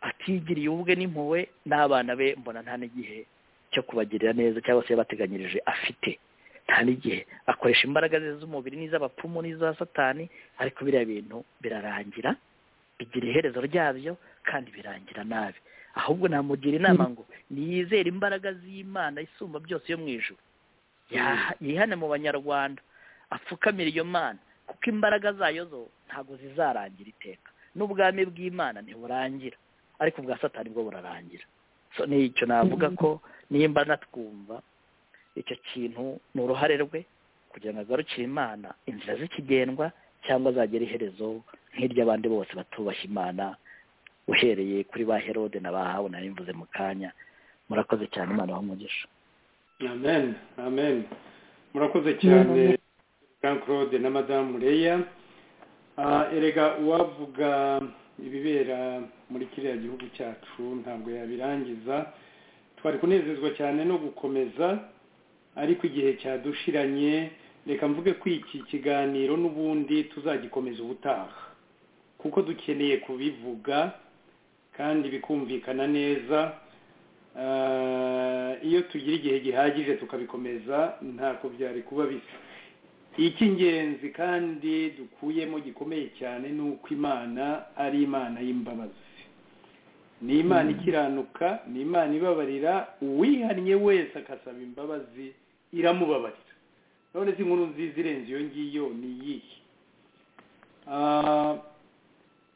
atigiriye ubwe n'impuwe n'abana be mbona nta n'igihe cyo kubagirira neza cyangwa se yabateganyirije afite nta n'igihe akoresha imbaraga ze z'umubiri n'iz'abapfumu n'iza satani ariko biriya bintu birarangira bigira iherezo ryabyo kandi birangira nabi ahubwo namugira inama ngo niyizere imbaraga z'imana isumba byose yo mu ijoro yihane mu banyarwanda apfukamira iyo mana kuko imbaraga zayo zo ntabwo zizarangira iteka n'ubwami bw'imana ntiburangira ariko ubwa satani bwo burarangira so ni icyo navuga ko nimba natwumva icyo kintu ni uruhare rwe kugira ngo agarukire imana inzira zikigendwa cyangwa azagera iherezo nk'iry'abandi bose batubashye imana uhereye kuri ba herode na ba habu nari mvuze mu kanya murakoze cyane imana umugisha amen amen murakoze cyane jean claude na madamu reya erega uwavuga ibibera muri kiriya gihugu cyacu ntabwo yabirangiza twari kunezezwa cyane no gukomeza ariko igihe cyadushiranye reka mvuge ko iki kiganiro n'ubundi tuzagikomeza ubutaha kuko dukeneye kubivuga kandi bikumvikana neza iyo tugira igihe gihagije tukabikomeza ntako byari kuba bisa icy'ingenzi kandi dukuyemo gikomeye cyane ni uko imana ari imana y'imbabazi ni imana ikiranuka ni imana ibabarira uwihannye wese agasaba imbabazi iramubabarira none se inkuru nziza irenze iyo ngiyo ni iyihe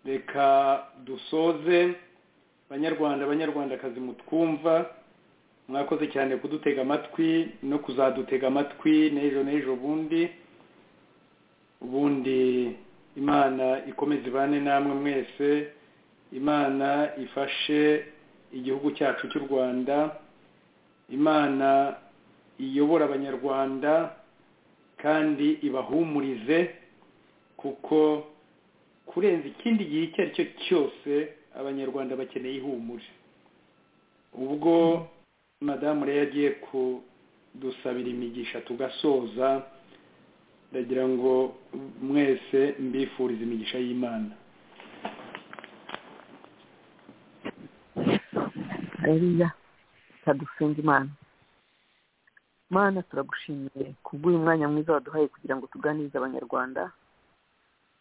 reka dusoze banyarwanda abanyarwandakazi mutwumva mwakoze cyane kudutega amatwi no kuzadutega amatwi n'ejo n'ejo bundi ubundi imana ikomeze ibane namwe mwese imana ifashe igihugu cyacu cy'u rwanda imana iyobora abanyarwanda kandi ibahumurize kuko kurenza ikindi gihe icyo ari cyo cyose abanyarwanda bakeneye ihumure ubwo madamu rero agiye kudusabira imigisha tugasoza ndagira ngo mwese mbifurize imigisha y'imana hariya kadusenga imana mana turagushimiye kubw'uyu mwanya mwiza waduhaye kugira ngo tuganirize abanyarwanda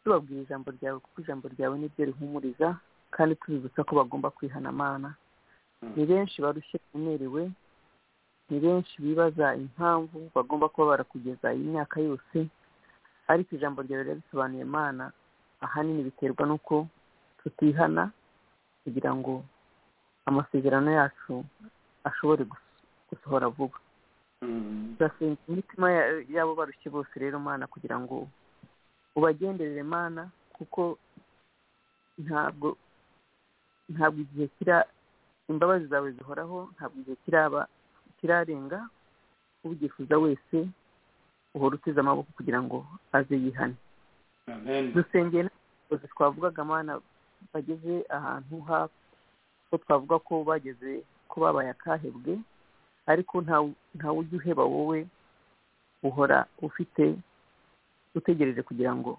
tubabwira ijambo ryawe kuko ijambo ryawe niryo rihumuriza kandi tubibutsa ko bagomba kwihana amana ni benshi barushye bemerewe ni benshi bibaza impamvu bagomba kuba barakugeza iyi myaka yose ariko ijambo ryawe rirabisobanuye mana ahanini biterwa n'uko tutihana kugira ngo amasezerano yacu ashobore gusohora vuba turasenga imitima y'abo barushye bose rero mana kugira ngo ubagenderere mana kuko ntabwo ntabwo igihe kira imbabazi zawe zihoraho ntabwo igihe kiraba kirarenga ubyifuza wese uhora uteze amaboko kugira ngo aze yihane dusengeye n'abayobozi twavugaga mana bageze ahantu ko twavuga ko bageze ko babaye akahebwe ariko ntawe ujya uheba wowe uhora ufite utegereje kugira ngo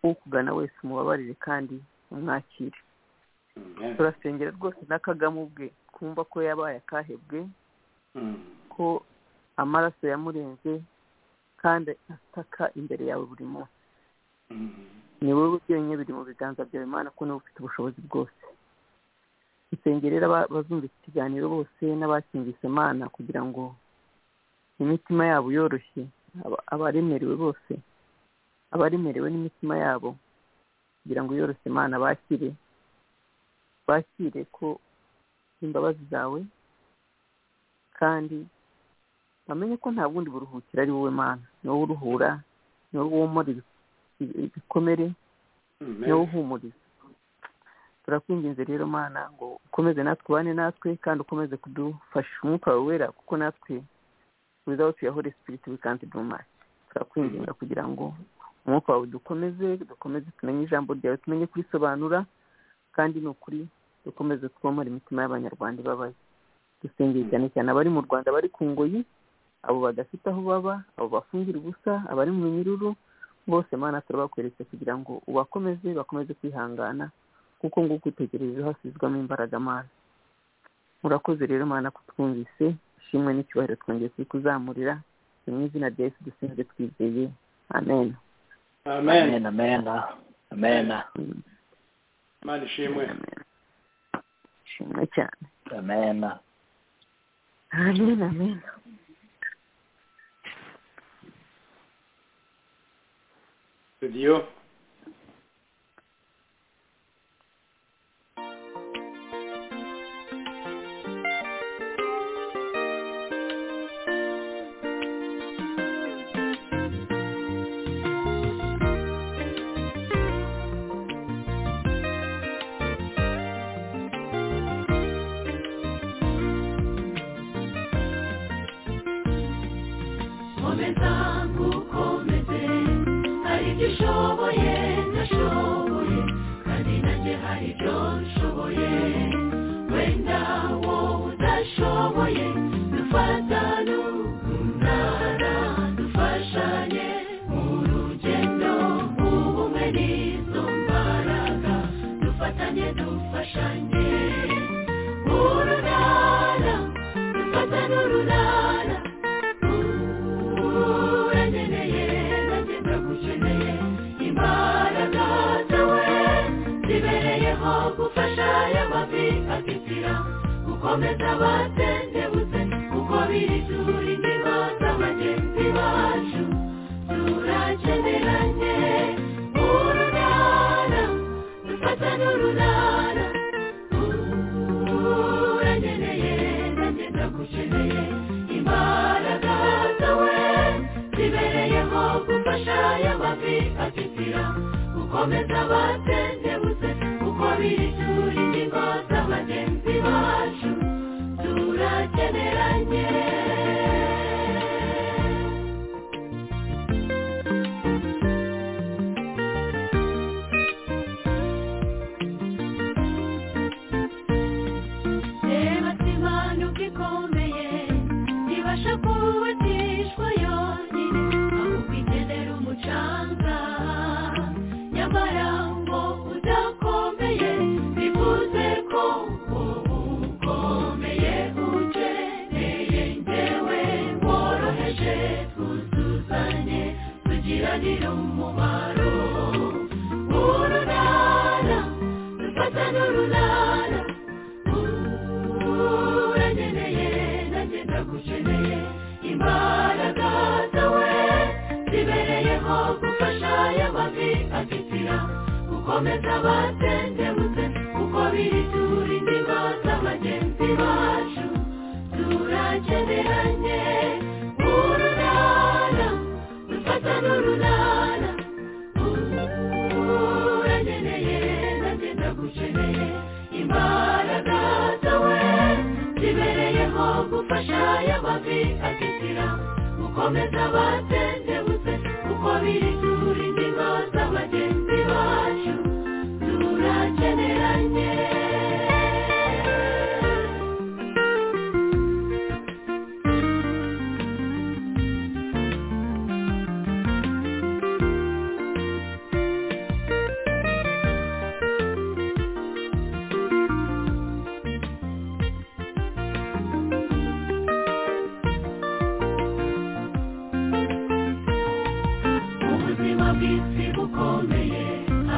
ukugana wese umubabarire kandi umwakire turasengera rwose na kagame ubwe kumva ko yabaye akahebwe ko amaraso yamurenze kandi asaka imbere yawe buri munsi ni wowe byonyine biri mu biganza byawe imana ko niba ufite ubushobozi bwose dusengerera abazumva iki kiganiro bose n'abakingisha imana kugira ngo imitima yabo yoroshye abaremerewe bose abaremerewe n'imitima yabo kugira ngo yoroshye imana bakire bakire ko imbabazi zawe kandi bamenye ko nta bundi buruhukiro ari wowe mana ni wowe uruhura ni wowe womora ibikomere ni wowe uhumuriza turakwinginze rero mana ngo ukomeze natwe ubane natwe kandi ukomeze kudufasha umwuka wawe wera kuko natwe without your holy spirit we can't do much turakwinginga kugira ngo umwuka wawe dukomeze dukomeze tumenye ijambo ryawe tumenye kurisobanura kandi ni ukuri dukomeze twomora imitima y'abanyarwanda ibabaye dusengera cyane cyane abari mu rwanda bari ku ngoyi abo badafite aho baba abo bafungira ubusa abari mu minyururu bose mana turabakweretse kugira ngo ubakomeze bakomeze kwihangana kuko ngo ukwitegereje hasizwamo imbaraga mana murakoze rero mana kutwumvise ishimwe n'icyubahiro twongeye kuri kuzamurira ni mu izina rya yesu dusinzwe twizeye amen amen amen amen imana ishimwe ishimwe cyane amen amen amen studio ubutegetsi bukomeye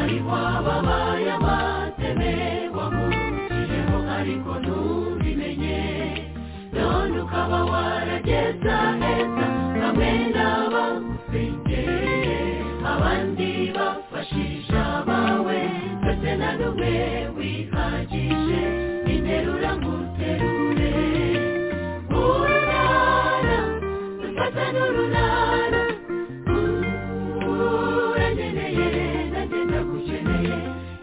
ariko ababaye abateme wamukiyeho ariko ntubimenye none ukaba warageza heza hamwe n'abagusengeye abandi bafashisha bawe ndetse na n'umwe wihagije interura nguterure urunana dufata n'urunana uranyeneye nanjye ndagukeneye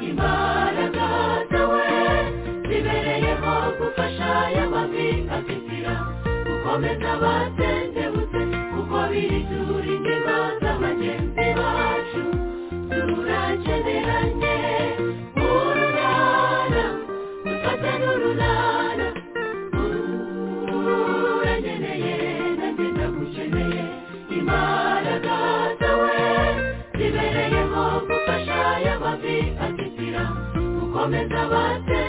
imbaraga zawe zibereyeho gufasha y'amavi afitira gukomeza abatendebutse kuko biri turindigo z'abagenzi bacu turakeneranye urunana dufate n'urunana uranyeneye nanjye ndagukeneye imbaraga zawe zibereyeho gufasha y'amavi afitira gukomeza abatendebutse